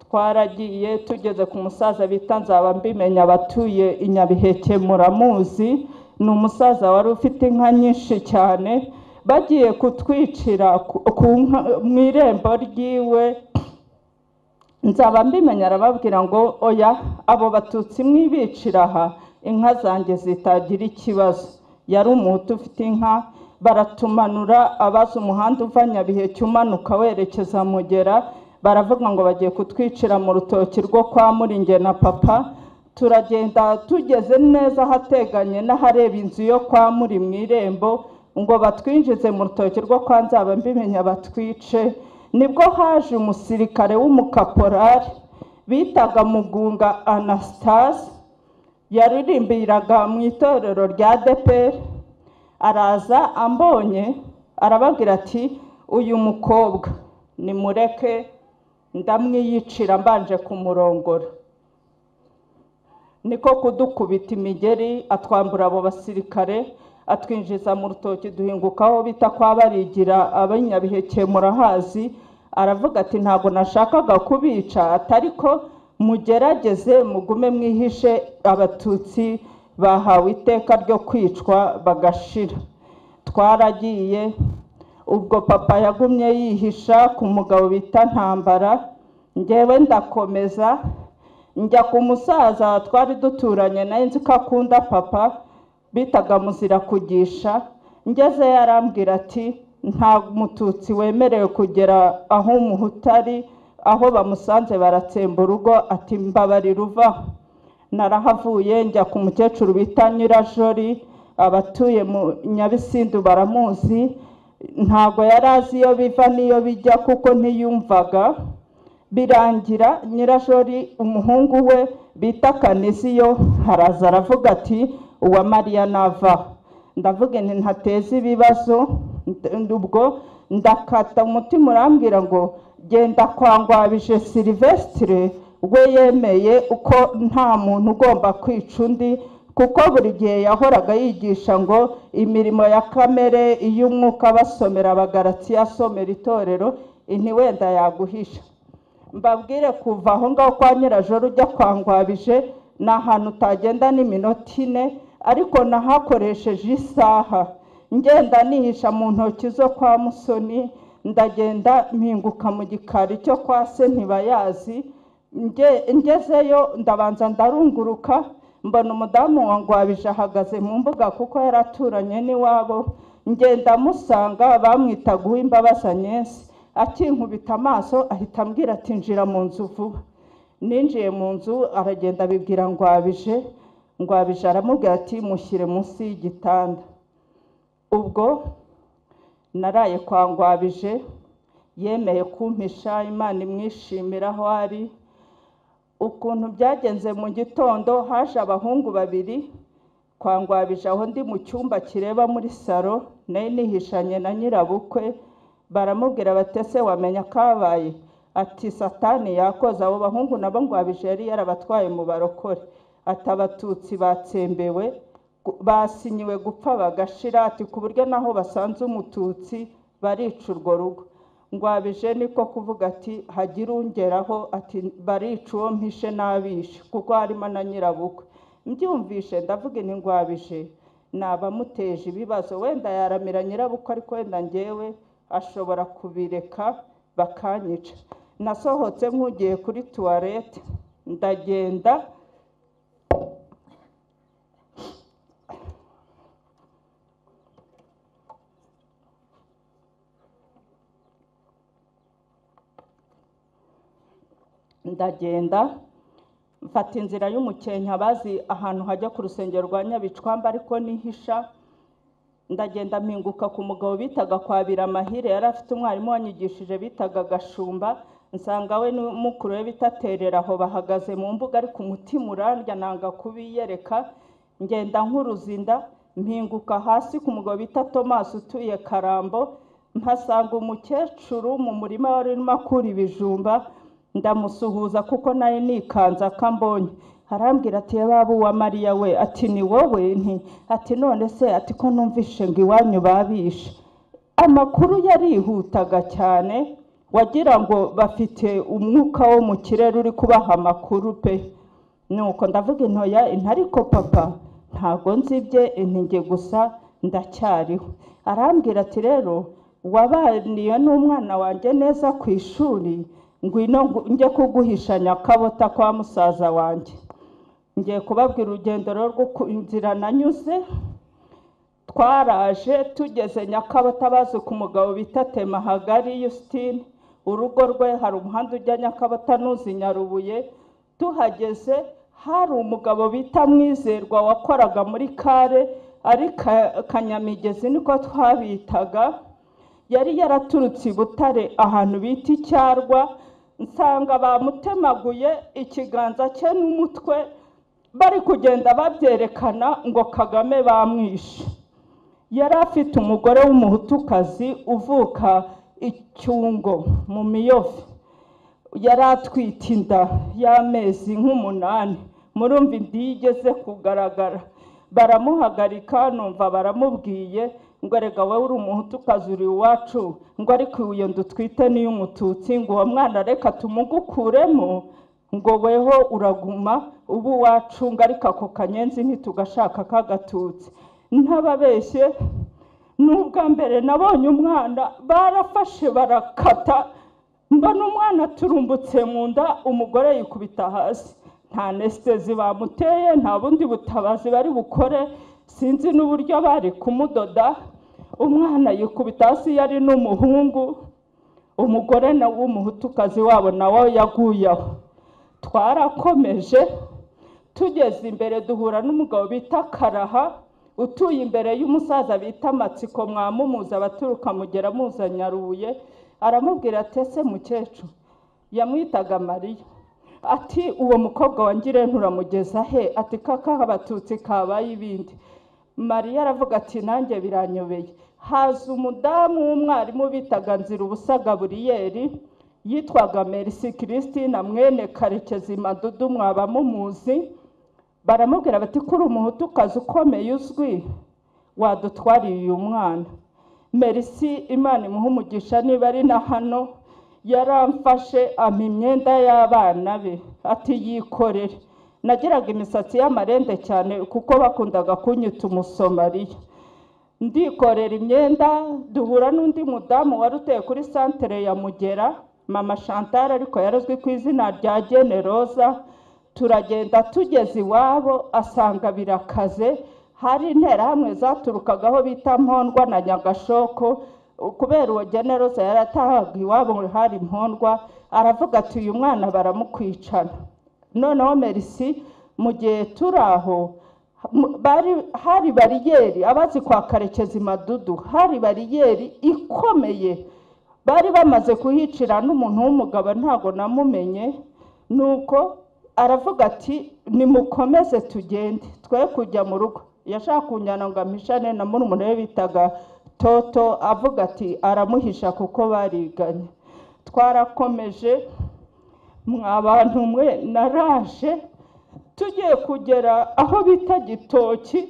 S1: twaragiye tugeze ku musaza bita nzaba mbimenya abatuye i nyabiheke muramuzi ni umusaza wari ufite inka nyinshi cyane bagiye kutwicira ku- ku nka- mu irembo ry'iwe nzaba mbimenya arababwira ngo oya abo batutsi mwibicira aha inka zanjye zitagira ikibazo yari umuhutu ufite inka baratumanura abaza umuhanda uva nyabiheke umanuka werekeza mugera baravuga ngo bagiye kutwicira mu rutoki rwo kwa muringe na papa turagenda tugeze neza ahateganye n'ahareba inzu yo kwa muri mu irembo ngo batwinjize mu rutoki rwo kwa nzaba mbimenya batwice nibwo haje umusirikare w'umukaporari bitaga mugunga anastase yaririmbiraga mu itorero rya deperi araza ambonye arababwira ati uyu mukobwa nimureke ndamwiyicira mbanje kumurongora niko kudukubita imigeri atwambura abo basirikare atwinjiza mu rutoki duhinguka aho bita kwa barigira abanyabiheke murahazi aravuga ati ntabwo nashakaga kubica atari ko mugerageze mugume mwihishe abatutsi bahawe iteka ryo kwicwa bagashira twaragiye ubwo papa yagumye yihisha ku mugabo bita ntambara ngewe ndakomeza njya ku musaza twari duturanye nawe nzi ko akunda papa bitaga muzira kugisha ngeze yarambwira ati nta mututsi wemerewe kugera aho umuhutu ari aho bamusanze baratsemba urugo ati mbabarira uvaho narahavuye njya ku mukecuru bita nyirajori abatuye mu nyabisindu baramuzi ntabwo yari azi iyo biva n'iyo bijya kuko ntiyumvaga birangira nyirajori umuhungu we bita kaniziyo haraza aravuga ati uwa mariya nava ndavuga nti ntateze ibibazo nd- ubwo ndakata umutima urambwira ngo genda kwa ngwabije silivesitire we yemeye uko nta muntu ugomba kwica undi kuko buri gihe yahoraga yigisha ngo imirimo ya kamere iy'umwuka abasomera abagaratiya asomera itorero inti wenda yaguhisha mbabwire kuva aho ngaho kwa nyirajoro ujya kwa ngwabije ni ahantu utagenda n'iminota ine ariko nahakoresheje isaha ngenda nihisha mu ntoki zo kwa musoni ndagenda mpinguka mu gikari cyo kwa se ntibayazi Nge- ngezeyo ndabanza ndarunguruka mbona umudamu wa ngwabije ahagaze mu mbuga kuko yari aturanye n'iwabo ngenda amusanga bamwitaga uw'imbabazi anyesi akinkubita amaso ahita ambwira ati njira mu nzu vuba ninjiye mu nzu aragenda abibwira ngwabije ngwabije aramubwira ati mushyire munsi y'igitanda ubwo naraye kwa ngwabije yemeye kumpisha imana imwishimira aho ari ukuntu byagenze mu gitondo haje abahungu babiri kwa ngwabije aho ndi mu cyumba kireba muri salo nari nihishanye na nyirabukwe baramubwira bati ese wamenya kabaye ati satani yakoze abo bahungu nabo ngwabije yari yarabatwaye mu barokore ati abatutsi batsembewe gu- basinyiwe gupfa bagashira ati ku buryo naho basanze umututsi barica urwo rugo ngwabije niko kuvuga ati hagire ungeraho ati barica uwo mpishe n'abishe kuko harimo na nyirabukwe mbyumvishe ndavuga inti ngwabije ni abamuteje ibibazo wenda yaramira nyirabukwe ariko wenda ngewe ashobora kubireka bakanyica nasohotse nk'ugiye kuri tuwarete ndagenda ndagenda mfata inzira y'umukenke bazi ahantu hajya ku rusengero rwa nyabicwamba ariko nihisha ndagenda mpinguka ku mugabo bitaga kwa biramahire yari afite umwarimu wanyigishije bitaga gashumba nsanga we ni mukuru we bita terera aho bahagaze mu mbuga ariko umutima urandya nanga kubiyereka ngenda nk'uruzinda mpinguka hasi ku mugabo bita tomasi utuye karambo mpasanga umukecuru mu murima wari urimo akura ibijumba ndamusuhuza kuko nari nikanze akambonye arambwira ati yaba uwa mariya we ati ni wowe nti ati none se ati ko numvishe ngo iwanyu babishe amakuru yarihutaga cyane wagira ngo bafite umwuka wo mu kirere uri kubaha amakuru pe nuko ndavuga intoya intariko papa ntago nzibye intinge gusa ndacyariho arambwira ati rero wabaniye n'umwana wanjye neza ku ishuri ngwino njye kuguhishanya akabota kwa musaza wanjye ngiye kubabwira urugendo rwo inzira nanyuze twaraje tugeze nyakabota bazi ku mugabo bita tema hagari yusitine urugo rwe hari umuhanda ujya nyakabota nuzi nyarubuye tuhageze hari umugabo bita mwizerwa wakoraga muri kare ari kanyamigezi niko twabitaga yari yaraturutse i butare ahantu bita icyarwa nsanga bamutemaguye ikiganza cye n'umutwe bari kugenda babyerekana ngo kagame bamwishe yari afite umugore w'umuhutukazi uvuka icyungo mu miyovu yari atwite inda y'amezi nk'umunani murumva indi igeze kugaragara baramuhagarika numva baramubwiye ngo reka wowe uri umuhutu ukazura iwacu ngo ariko iyo dutwite niyo umututsi ngo uwo mwana reka tumugukuremo ngo weho uraguma uba iwacu ngo ariko ako kanyenzi ntitugashaka k'agatutsi ntababeshye n'ubwa mbere nabonye umwana barafashe barakata mbona umwana turumbutse mu nda umugore yikubita hasi nta nesitezi bamuteye nta bundi butabazi bari bukore sinzi n'uburyo bari kumudoda umwana yikubita hasi yari n'umuhungu umugore na w'umuhutukazi wabo nawe yaguyeho twarakomeje tugeze imbere duhura n'umugabo bita karaha utuye imbere y'umusaza bita amatsiko mwamumuza abaturuka mugera muzanyaruye aramubwira ati ese mukecuru yamwitaga mariya ati uwo mukobwa wangire nturamugeza he ati kaka abatutsi kabaye ibindi mariya aravuga ati nanjye biranyobeye haza umudamu w'umwarimu bitaga nzira ubusaga buriyeri yitwaga merisi kirisitine mwene karekezi madudu mwaba mumuzi baramubwira bati kuri umuhutukazi ukomeye uzwi wadutwariye uyu mwana merisi imana imuha umugisha niba ari na hano yaramfashe ampa imyenda y'abana be ati yikorere nagiraga imisatsi y'amarende cyane kuko bakundaga kunyita umusomariya ndikorera imyenda duhura n'undi mudamu wari utuye kuri santere ya mugera mama chantal ariko yarazwi ku izina rya gene roza turagenda tugeze iwabo asanga birakaze hari interahamwe zaturukagaho bita mpondwa na nyagashoko kubera uwo generosa yari atahaga iwabo hari mpondwa aravuga ati uyu mwana baramukwicana noneho merisi mu gihe turi aho hari bariyeri abazi kwa karekezi madudu hari bariyeri ikomeye bari bamaze kuhicira n'umuntu w'umugabo ntabwo namumenye nuko aravuga ati nimukomeze tugende twe kujya mu rugo yashaka kunjyana ngo amishane na murumuna we bitaga toto avuga ati aramuhisha kuko bariganye twarakomeje mwabantu mwe naraje tugiye kugera aho bita gitoki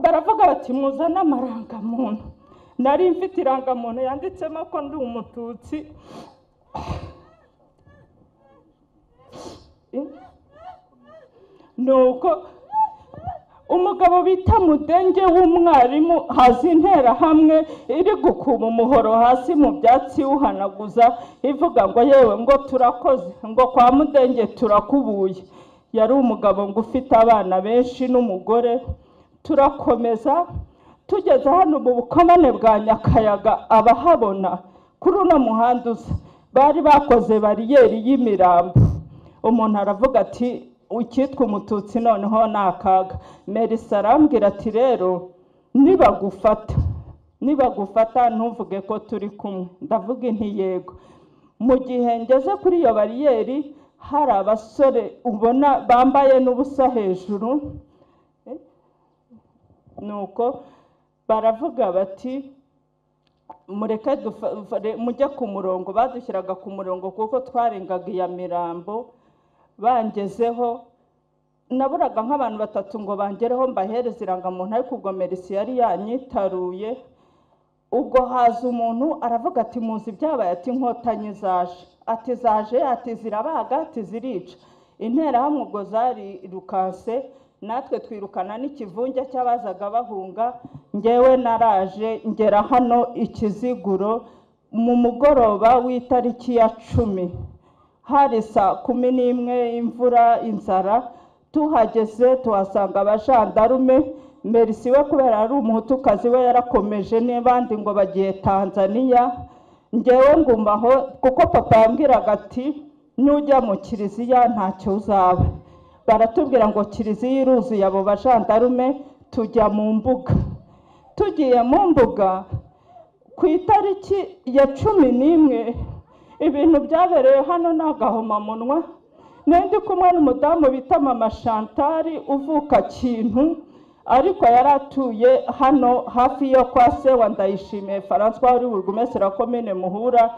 S1: baravuga bati muzane amarangamuntu nari mfite irangamuntu yanditsemo ko ndi umututsi ni uko umugabo bita mudenge w'umwarimu haza interahamwe iri gukuba umuhoro hasi mu byatsi iwuhanaguza ivuga ngo yewe ngo turakoze ngo kwa mudenge turakubuye yari umugabo ngo ufite abana benshi n'umugore turakomeza tugeze hano mu bukomane bwa nyakayaga abahabona kuri uno muhanda uza bari bakoze bariyeri y'imirambo umuntu aravuga ati ukitwa umututsi noneho ni akaga merisi arambwira ati rero nibagufata nibagufata ntuvuge ko turi kumwe ndavuga yego mu gihe ngeze kuri iyo bariyeri hari abasore ubona bambaye n'ubusa hejuru ni uko baravuga bati mureke mujye ku murongo badushyiraga ku murongo kuko twarengaga iya mirambo bangezeho naburaga nk'abantu batatu ngo bangereho mbahereze irangamuntu ariko ubwo merisi yari yanyitaruye ubwo haza umuntu aravuga ati muzi ibyabaye ati inkotanyi zaje ati zaje ati zirabaga ati zirica interahamwe ubwo zari rukanse natwe twirukana n'ikivunge cy'abazaga bahunga ngewe naraje ngera hano ikiziguro mu mugoroba w'itariki ya cumi hari saa kumi n'imwe imvura inzara tuhageze tuhasanga abajandarume merisi we kubera ari umuhutukazi we yarakomeje n'abandi ngo bagiye tanzania ngewe ngumaho kuko papa yambwiraga ati nujya mu kiliziya ntacyo uzaba baratubwira ngo kiliziya iruzuye abo bajandarume tujya mu mbuga tugiye mu mbuga ku itariki ya cumi n'imwe ibintu byabereye hano ni agahomamunwa ndi kumwe n'umudamu bita mama shantari uvuka kintu ariko yari atuye hano hafi yo kwa se wa ndayishimiye francois wari burugumesera komine muhura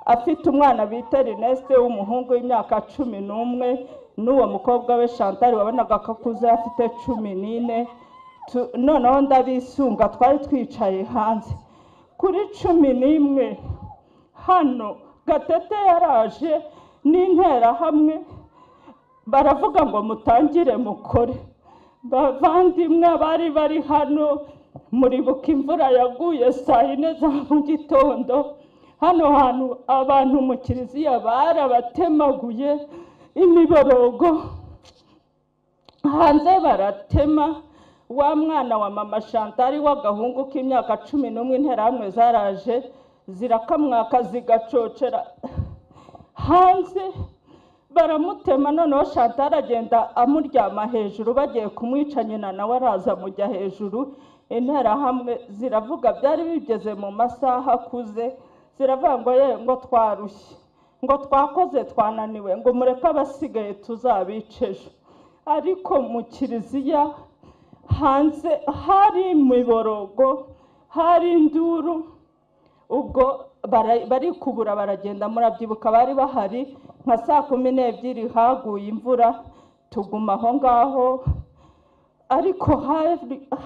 S1: afite umwana bita rineste w'umuhungu w'imyaka cumi n'umwe n'uwo mukobwa we shantari wabonaga ko akuze afite cumi n'ine noneho ndabisunga twari twicaye hanze kuri cumi n'imwe hano gatete yaraje n'interahamwe baravuga ngo mutangire mukore bavandimwe abari bari hano muribuka imvura yaguye saa yine za mu gitondo hano hantu abantu mu kiliziya barabatemaguye imiborogo hanze baratema wa mwana wa mama shantari w'agahungu k'imyaka cumi n'umwe interahamwe zaraje zirakamwaka zigacocera hanze baramutema noneho shantara agenda amuryama hejuru bagiye kumwica nyina nawe araza amujya hejuru interahamwe ziravuga byari bigeze mu masaha akuze ziravuga ngo ye ngo twarushye ngo twakoze twananiwe ngo mureke abasigaye tuzabiceje ariko mu kiliziya hanze hari imiborogo hari induru ubwo barikubura baragenda murabyibuka bari bahari nka saa kumi n'ebyiri haguye imvura tuguma aho ngaho ariko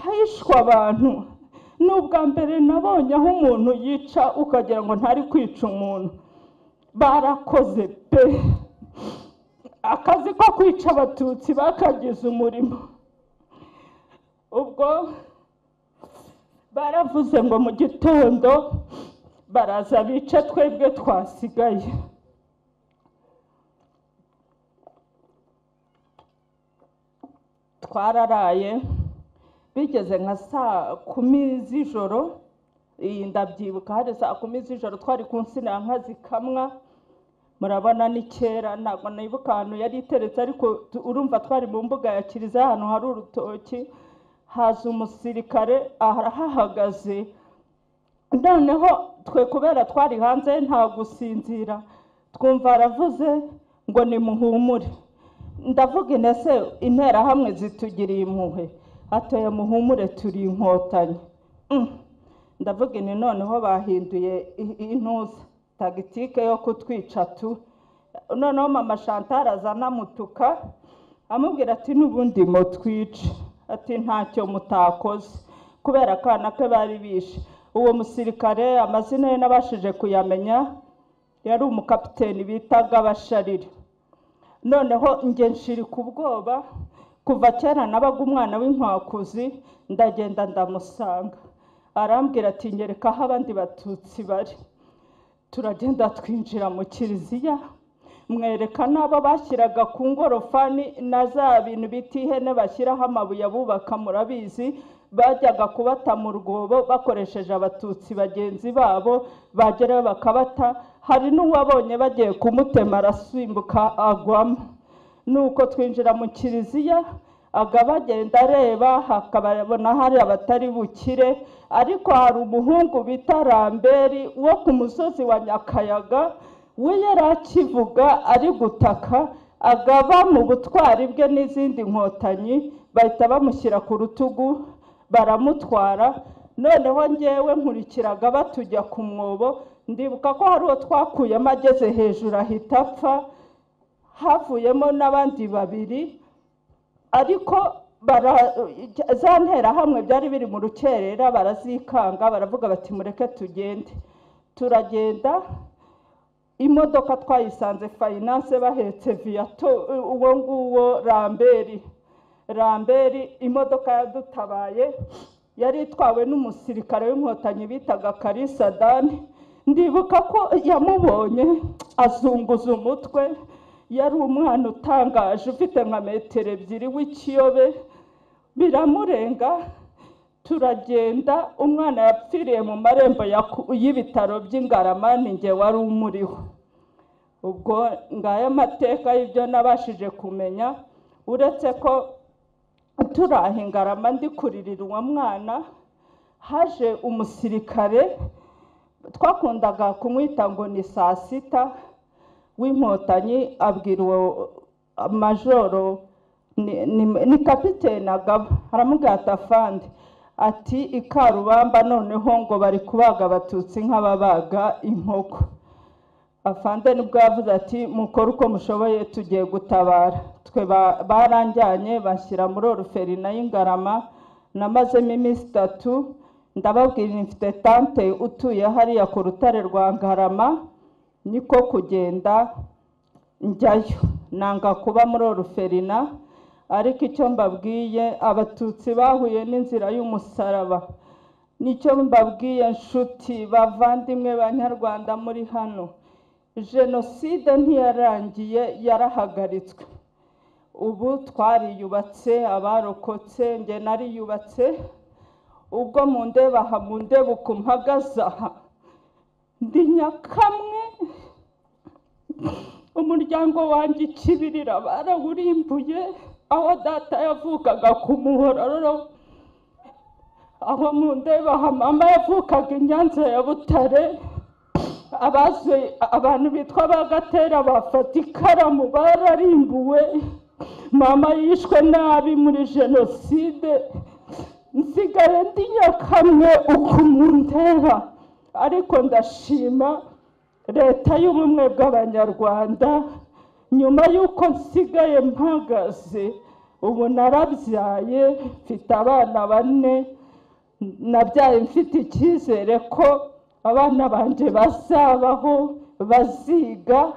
S1: hishwe abantu ni ubwa mbere nabonye aho umuntu yica ukagira ngo ntari kwica umuntu barakoze pe akazi ko kwica abatutsi bakagize umurimo ubwo baravuze ngo mu gitondo baraza bice twebwe twasigaye twararaye bigeze nka saa kumi z'ijoro iyi ndabyibuka hari saa kumi z'ijoro twari ku nsina nka zikamwa murabona ni kera ntabwo nibuka ahantu yari iteretse ariko urumva twari mu mbuga ya kiliziya ahantu hari urutoki haza umusirikare arahahagaze noneho twe kubera twari hanze nta gusinzira twumva aravuze ngo nimuhumure ndavuga inese interahamwe zitugiriye impuhwe atoye muhumure turi inkotanyi ndavuga ini noneho bahinduye intuza tagitike yo kutwica tu noneho mama shantara aza anamutuka amubwira ati n'ubundi mutwice ati ntacyo mutakoze kubera akana ke bari bishe uwo musirikare amazina ye nabashije kuyamenya yari umukapiteni bitaga basharire noneho nge nshiri ku bwoba kuva kera nabaga umwana w'inkwakuzi ndagenda ndamusanga arambwira ati nyereka aho abandi batutsi bari turagenda twinjira mu kiliziya mwereka n'abo bashyiraga ku ngorofani na za bintu bita ihene bashyiraho amabuye abubaka murabizi bajyaga kubata mu rwobo bakoresheje abatutsi bagenzi babo bagerayo bakabata hari n'uwabonye bagiye kumutema arasimbuka agwamo nuko twinjira mu kiliziya agabagenda areba hakababona hari abatari bukire ariko hari umuhungu bita ramberi wo ku musozi wa nyakayaga we yari akivuga ari gutaka agaba mu butwari bwe n'izindi nkotanyi bahita bamushyira ku rutugu baramutwara noneho ngewe nkurikiraga batujya ku mwobo ndibuka ko hari uwo twakuyemo ageze hejuru ahita apfa havuyemo n'abandi babiri ariko bara- za nterahamwe byari biri mu rukerera barazikanga baravuga bati mureke tugende turagenda imodoka twayisanze fayinanse bahetse viyato uwo nguwo ramberi ramberi imodoka yadutabaye yari itwawe n'umusirikare w'inkotanyi bitaga karisa dani ndibuka ko yamubonye azunguza umutwe yari umwana utangaje ufite nka metero ebyiri w'ikiyobe biramurenga turagenda umwana yapfiriye mu marembo yaku- y'ibitaro by'ingarama ni njye wari umuriho ubwo ngaya amateka y'ibyo nabashije kumenya uretse ko turaha ingarama ndi kuririra uwo mwana haje umusirikare twakundaga kumwita ngo ni saa sita w'inkotanyi abwira uwo majoro ni- ni ni kapitene agaba aramubwira ati afande ati ikarubamba noneho ngo bari kubaga abatutsi nk'ababaga inkoko afande nibwo yavuze ati mukore uko mushoboye tugiye gutabara twe ba- baranjyanye bashyira muri oruferina y'ingarama namazemo iminsi itatu ndababwira mfite tante utuye hariya ku rutare rwa ngarama niko kugenda njyayo nanga kuba muri oruferina ariko icyo mbabwiye abatutsi bahuye n'inzira y'umusaraba nicyo mbabwiye nshuti bavandimwe banyarwanda muri hano jenoside ntiyarangiye yarahagaritswe ubu twariyubatse abarokotse njye nariyubatse ubwo mundeba aha mundeba uku mpagaze aha ndi nyakamwe umuryango wanjye ikibirira barawurimbuye aho data yavukaga ku muhororo aho mu ndebaha mama yavukaga i nyanza ya butare abazi abantu bitwa bagatera bafata ikaramu bararimbuwe mama yishwe nabi muri jenoside nsigaye ndi nyakamwe uku mu ndeba ariko ndashima leta y'ubumwe bw'abanyarwanda nyuma y'uko nsigaye mpagaze ubu narabyaye mfite abana bane nabyaye mfite icyizere ko abana banjye bazabaho baziga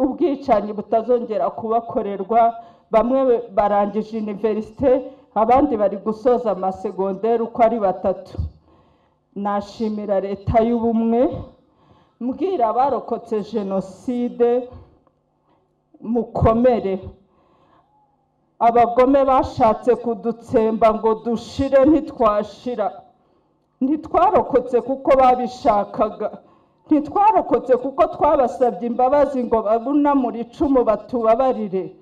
S1: ubwicanyi butazongera kubakorerwa bamwe barangije iniverisite abandi bari gusoza amasegonderi uko ari batatu nashimira leta y'ubumwe mbwira abarokotse jenoside mukomere abagome bashatse kudutsemba ngo dushire ntitwashira ntitwarokotse kuko babishakaga ntitwarokotse kuko twabasabye imbabazi ngo babunamure icumu batubabarire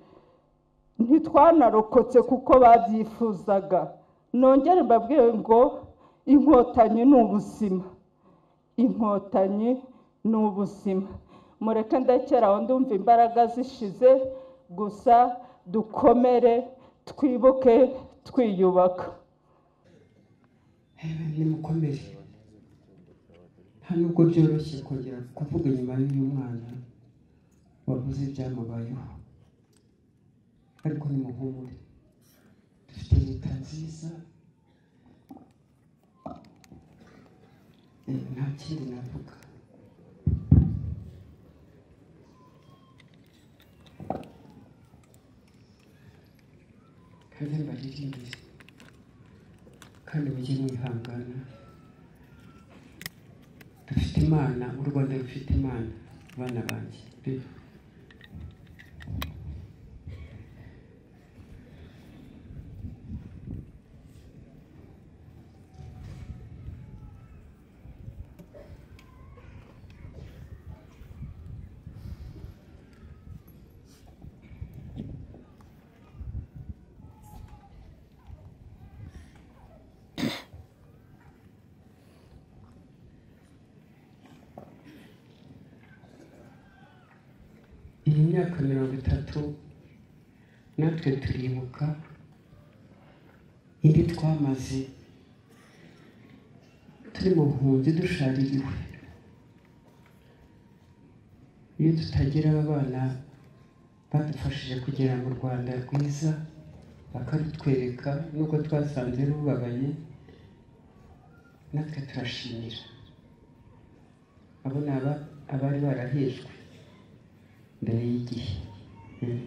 S1: ntitwanarokotse kuko babyifuzaga nongere mbabwiye ngo inkotanyi ni ubuzima inkotanyi ni ubuzima mureke ndekera aho ndumva imbaraga zishize gusa dukomere twibuke twiyubaka
S5: nimukomere nta nubwo byoroshye kongera kuvuga inyuma y'uyu mwana wavuze ibyamubayeho ariko nimuhumure dufite leta nziza Eh, nta kindi navuga kandi mbaririmbire kandi mujye mwihangana dufite imana u rwanda rufite imana bana banjye rero iyi myaka mirongo itatu natwe turibuka indi twamaze turi mu buhunzi dushaririwe iyo tutagira abana badufashije kugera mu rwanda rwiza bakarutwereka nubwo twasanze rubabaye natwe turashimira abo ni aba- abari barahejwe mbere y'igihe Mm.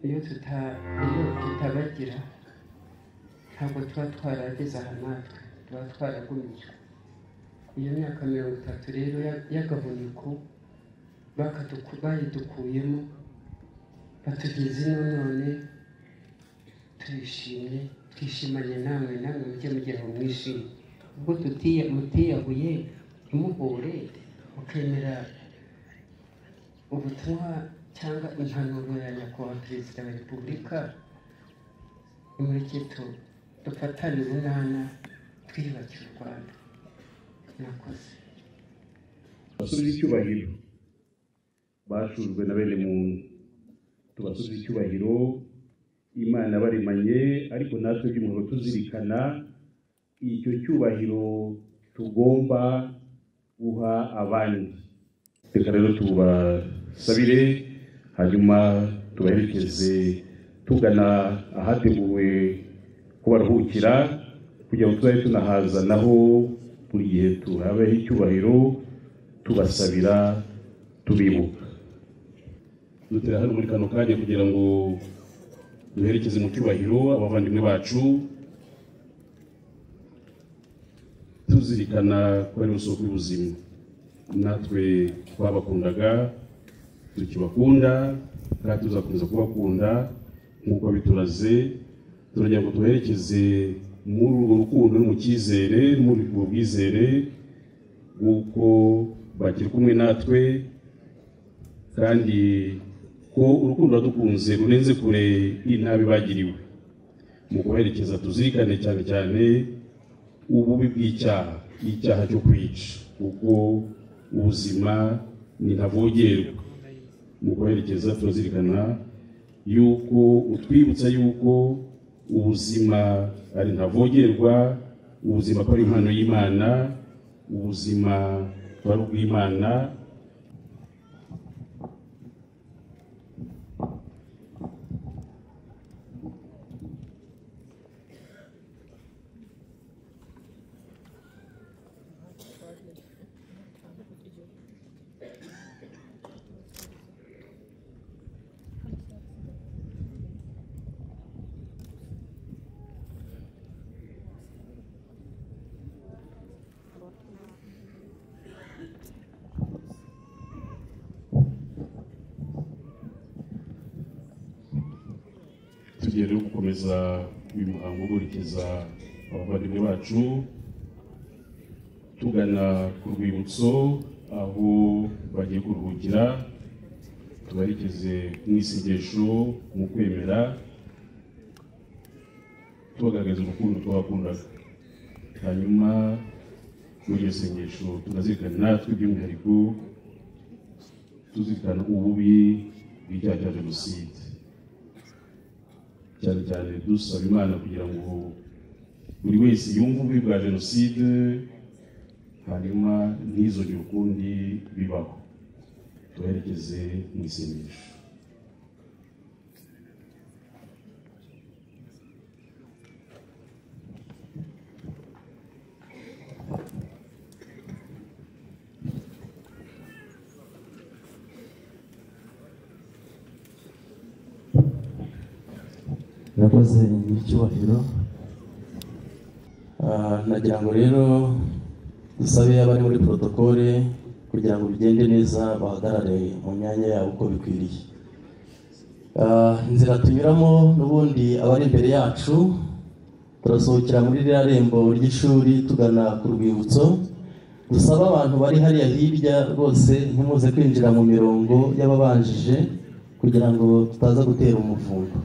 S5: iyo tuta- iyo tutabagira ntabwo tuba twarageze aha natwe tuba twaragumye iyo myaka mirongo itatu rero ya- y'agahuniko bakaduku- bayidukuyemo batugeze ino none turishimye twishimanye namwe namwe mujye mugira ngo mwishime ubwo tutiya mutiyaguye ntimuhure mukemera ubutumwa cyangwa impanuro ya nyakubahwa perezida wa repubulika nimureke tu- dufatane urunana twiyubakira u rwanda murakoze
S6: tubasubize icyubahiro bashujwe na bene muntu tubasubize icyubahiro imana baremanye ariko natwe by'umuriro tuzirikana icyo cyubahiro tugomba guha abandi reka rero tubasabire hanyuma tubaherekeze tugana ahateguwe ko baruhukira kugira ngo tuzabe tunahaza naho buri gihe tuhabeho icyubahiro tubasabira tubibuka dutera hano muri kano kanya kugira ngo duherekeze mu cyubahiro abavandimwe bacu tuzirikana ko ari isoko y'ubuzima natwe twabakundaga tukibakunda kandi tuzakomeza kubakunda nk'uko bituraze turagira ngo tuherekeze muri urwo rukundo no mu cyizere no muri ubwo bwizere bw'uko bakiri kumwe natwe kandi ko urukundo rudukunze rurenze kure inabi bagiriwe mu kubaherekeza tuzirikane cyane cyane ububi bw'icyaha icyaha cyo kwica kuko ubuzima ni ntavogerwa mu kubaherekeza turazirikana yuko utwibutsa yuko ubuzima ari ntavogerwa ubuzima ko ari impano y'imana ubuzima ko ari ubw'imana tugiye rero gukomeza uyu muhango wo guherekeza abavandimwe bacu tugana ku rwibutso aho bagiye kuruhukira tubaherekeze mu isengesho mu kwemera tubagaragariza urukundo twabakundaga hanyuma muri iryo sengesho tunazirikana natwe by'umwihariko tuzirikana ububi bw'icyaha cya jenoside cyane cyane dusaba imana kugira ngo buri wese yumve ububi bwa jenoside hanyuma ntizongere ukundi bibaho tubaherekeze mu isengesho
S3: murakoze nyiricyubahiro Ah, nagira ngo rero dusabe abari muri porotokole kugira ngo bigende neza bahagarare mu myanya yabo uko bikwiriye Ah, inzira tunyuramo n'ubundi abari imbere yacu turasohokera muri ririya rembo ry'ishuri tugana ku rwibutso dusaba abantu bari hariya hirya rwose ntimuze kwinjira mu mirongo y'ababanjije kugira ngo tutaza gutera umuvundo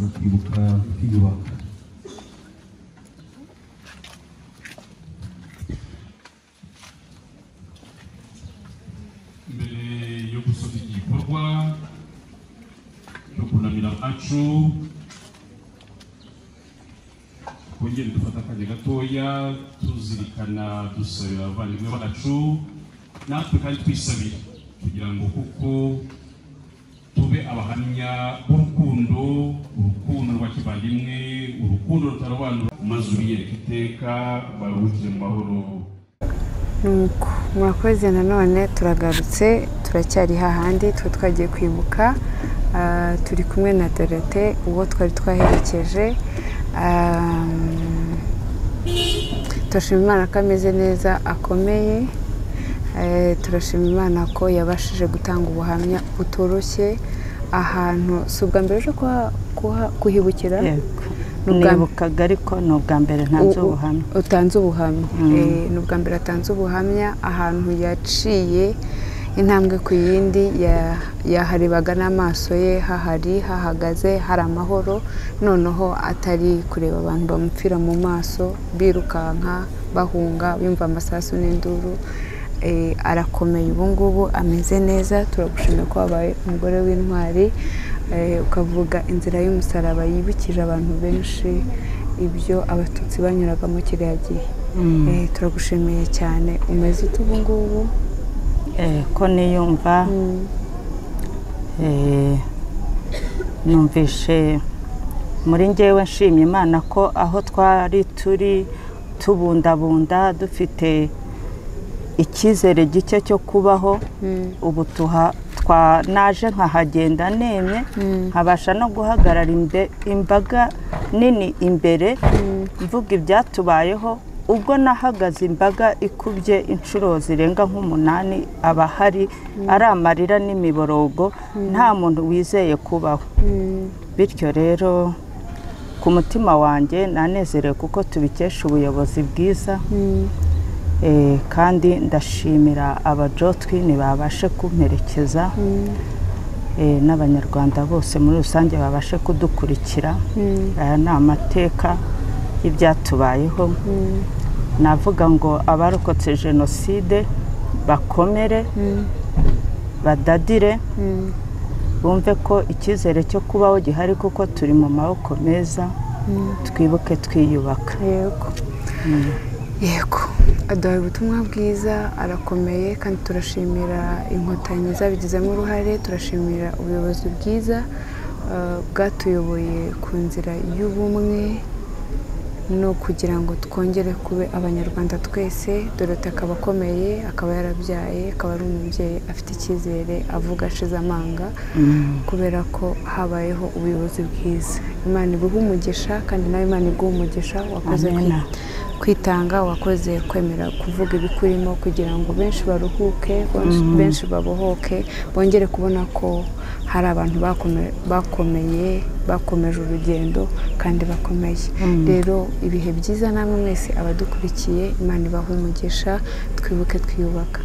S4: twibuka twiyubaka
S6: acu twongere dufata akanya gatoya tuzirikana dusabira abavandimwe bacu natwe kandi twisabira kugira ngo kuko tube abahamya b'urukundo urukundo rwa kivandimwe urukundo rutarobanura maze ubiyereka iteka baruhukire mu mahoro
S2: nuko murakoze nanone turagarutse turacyari hahandi tuba twagiye kwibuka Ah, turi kumwe na dorete uwo twari twaherekeje Ah, turashima imana ko ameze neza akomeye Eh, turashima imana ko yabashije gutanga ubuhamya butoroshye ahantu si ubwa mbere uje kuha- kuha- kuhibukira
S4: yego
S2: n'ubwa-
S4: nibukaga ariko ni ubwa mbere ntanze
S2: U- u-
S4: ubuhamya
S2: utanze ubuhamya Eh, ni ubwa mbere atanze ubuhamya ahantu yaciye intambwe ku yindi ya- yaharebaga n'amaso ye hahari hahagaze hari amahoro noneho atari kureba abantu bamupfira mu maso birukanka bahunga yumva amasasu n'induru Eh, arakomeye ubu ngubu ameze neza turagushimira ko wabaye umugore w'intwari Eh, ukavuga inzira y'umusaraba yibukije abantu benshi ibyo abatutsi banyuragamo kiriya gihe Eh, turagushimiye cyane umeze ute ubu ngubu
S4: Eh, ko niyumva eh, numvishe muri ngewe nshimye imana ko aho twari turi tubundabunda dufite icyizere gike cyo kubaho ubu tuha twa naje nkahagenda nemye nkabasha no guhagarara imbe- imbaga nini imbere mvuga ibyatubayeho ubwo nahagaze imbaga ikubye inshuro zirenga nk'umunani abahari ari amarira n'imiborogo nta muntu wizeye kubaho bityo rero ku mutima wanjye nanezerewe kuko tubikesha ubuyobozi bwiza Eh, kandi ndashimira abajotwi ntibabashe kumperekeza Eh, n'abanyarwanda bose muri rusange babashe kudukurikira aya ni amateka y'ibyatubayeho navuga ngo abarokotse jenoside bakomere badadire bumve ko icyizere cyo kubaho gihari kuko turi mu maboko meza twibuke twiyubaka
S2: yego yego aduhaye ubutumwa bwiza arakomeye kandi turashimira inkotanyi zabigizemo uruhare turashimira ubuyobozi bwiza eh, bwatuyoboye ku nzira y'ubumwe no kugira ngo twongere kube abanyarwanda twese dorota akaba akomeye akaba yarabyaye akaba ari umubyeyi afite icyizere avuga ashize amanga kubera ko habayeho ubuyobozi bwiza imana iguha umugisha kandi nawe imana iguha umugisha wakoze kwi-
S4: Amena.
S2: kwitanga wakoze kwemera kuvuga ibikurimo kugira ngo benshi baruhuke benshi- benshi babohoke bongere kubona ko hari abantu bakome- bakomeye bakomeje urugendo kandi bakomeye rero ibihe byiza namwe mwese abadukurikiye imana ibaha umugisha twibuke twiyubaka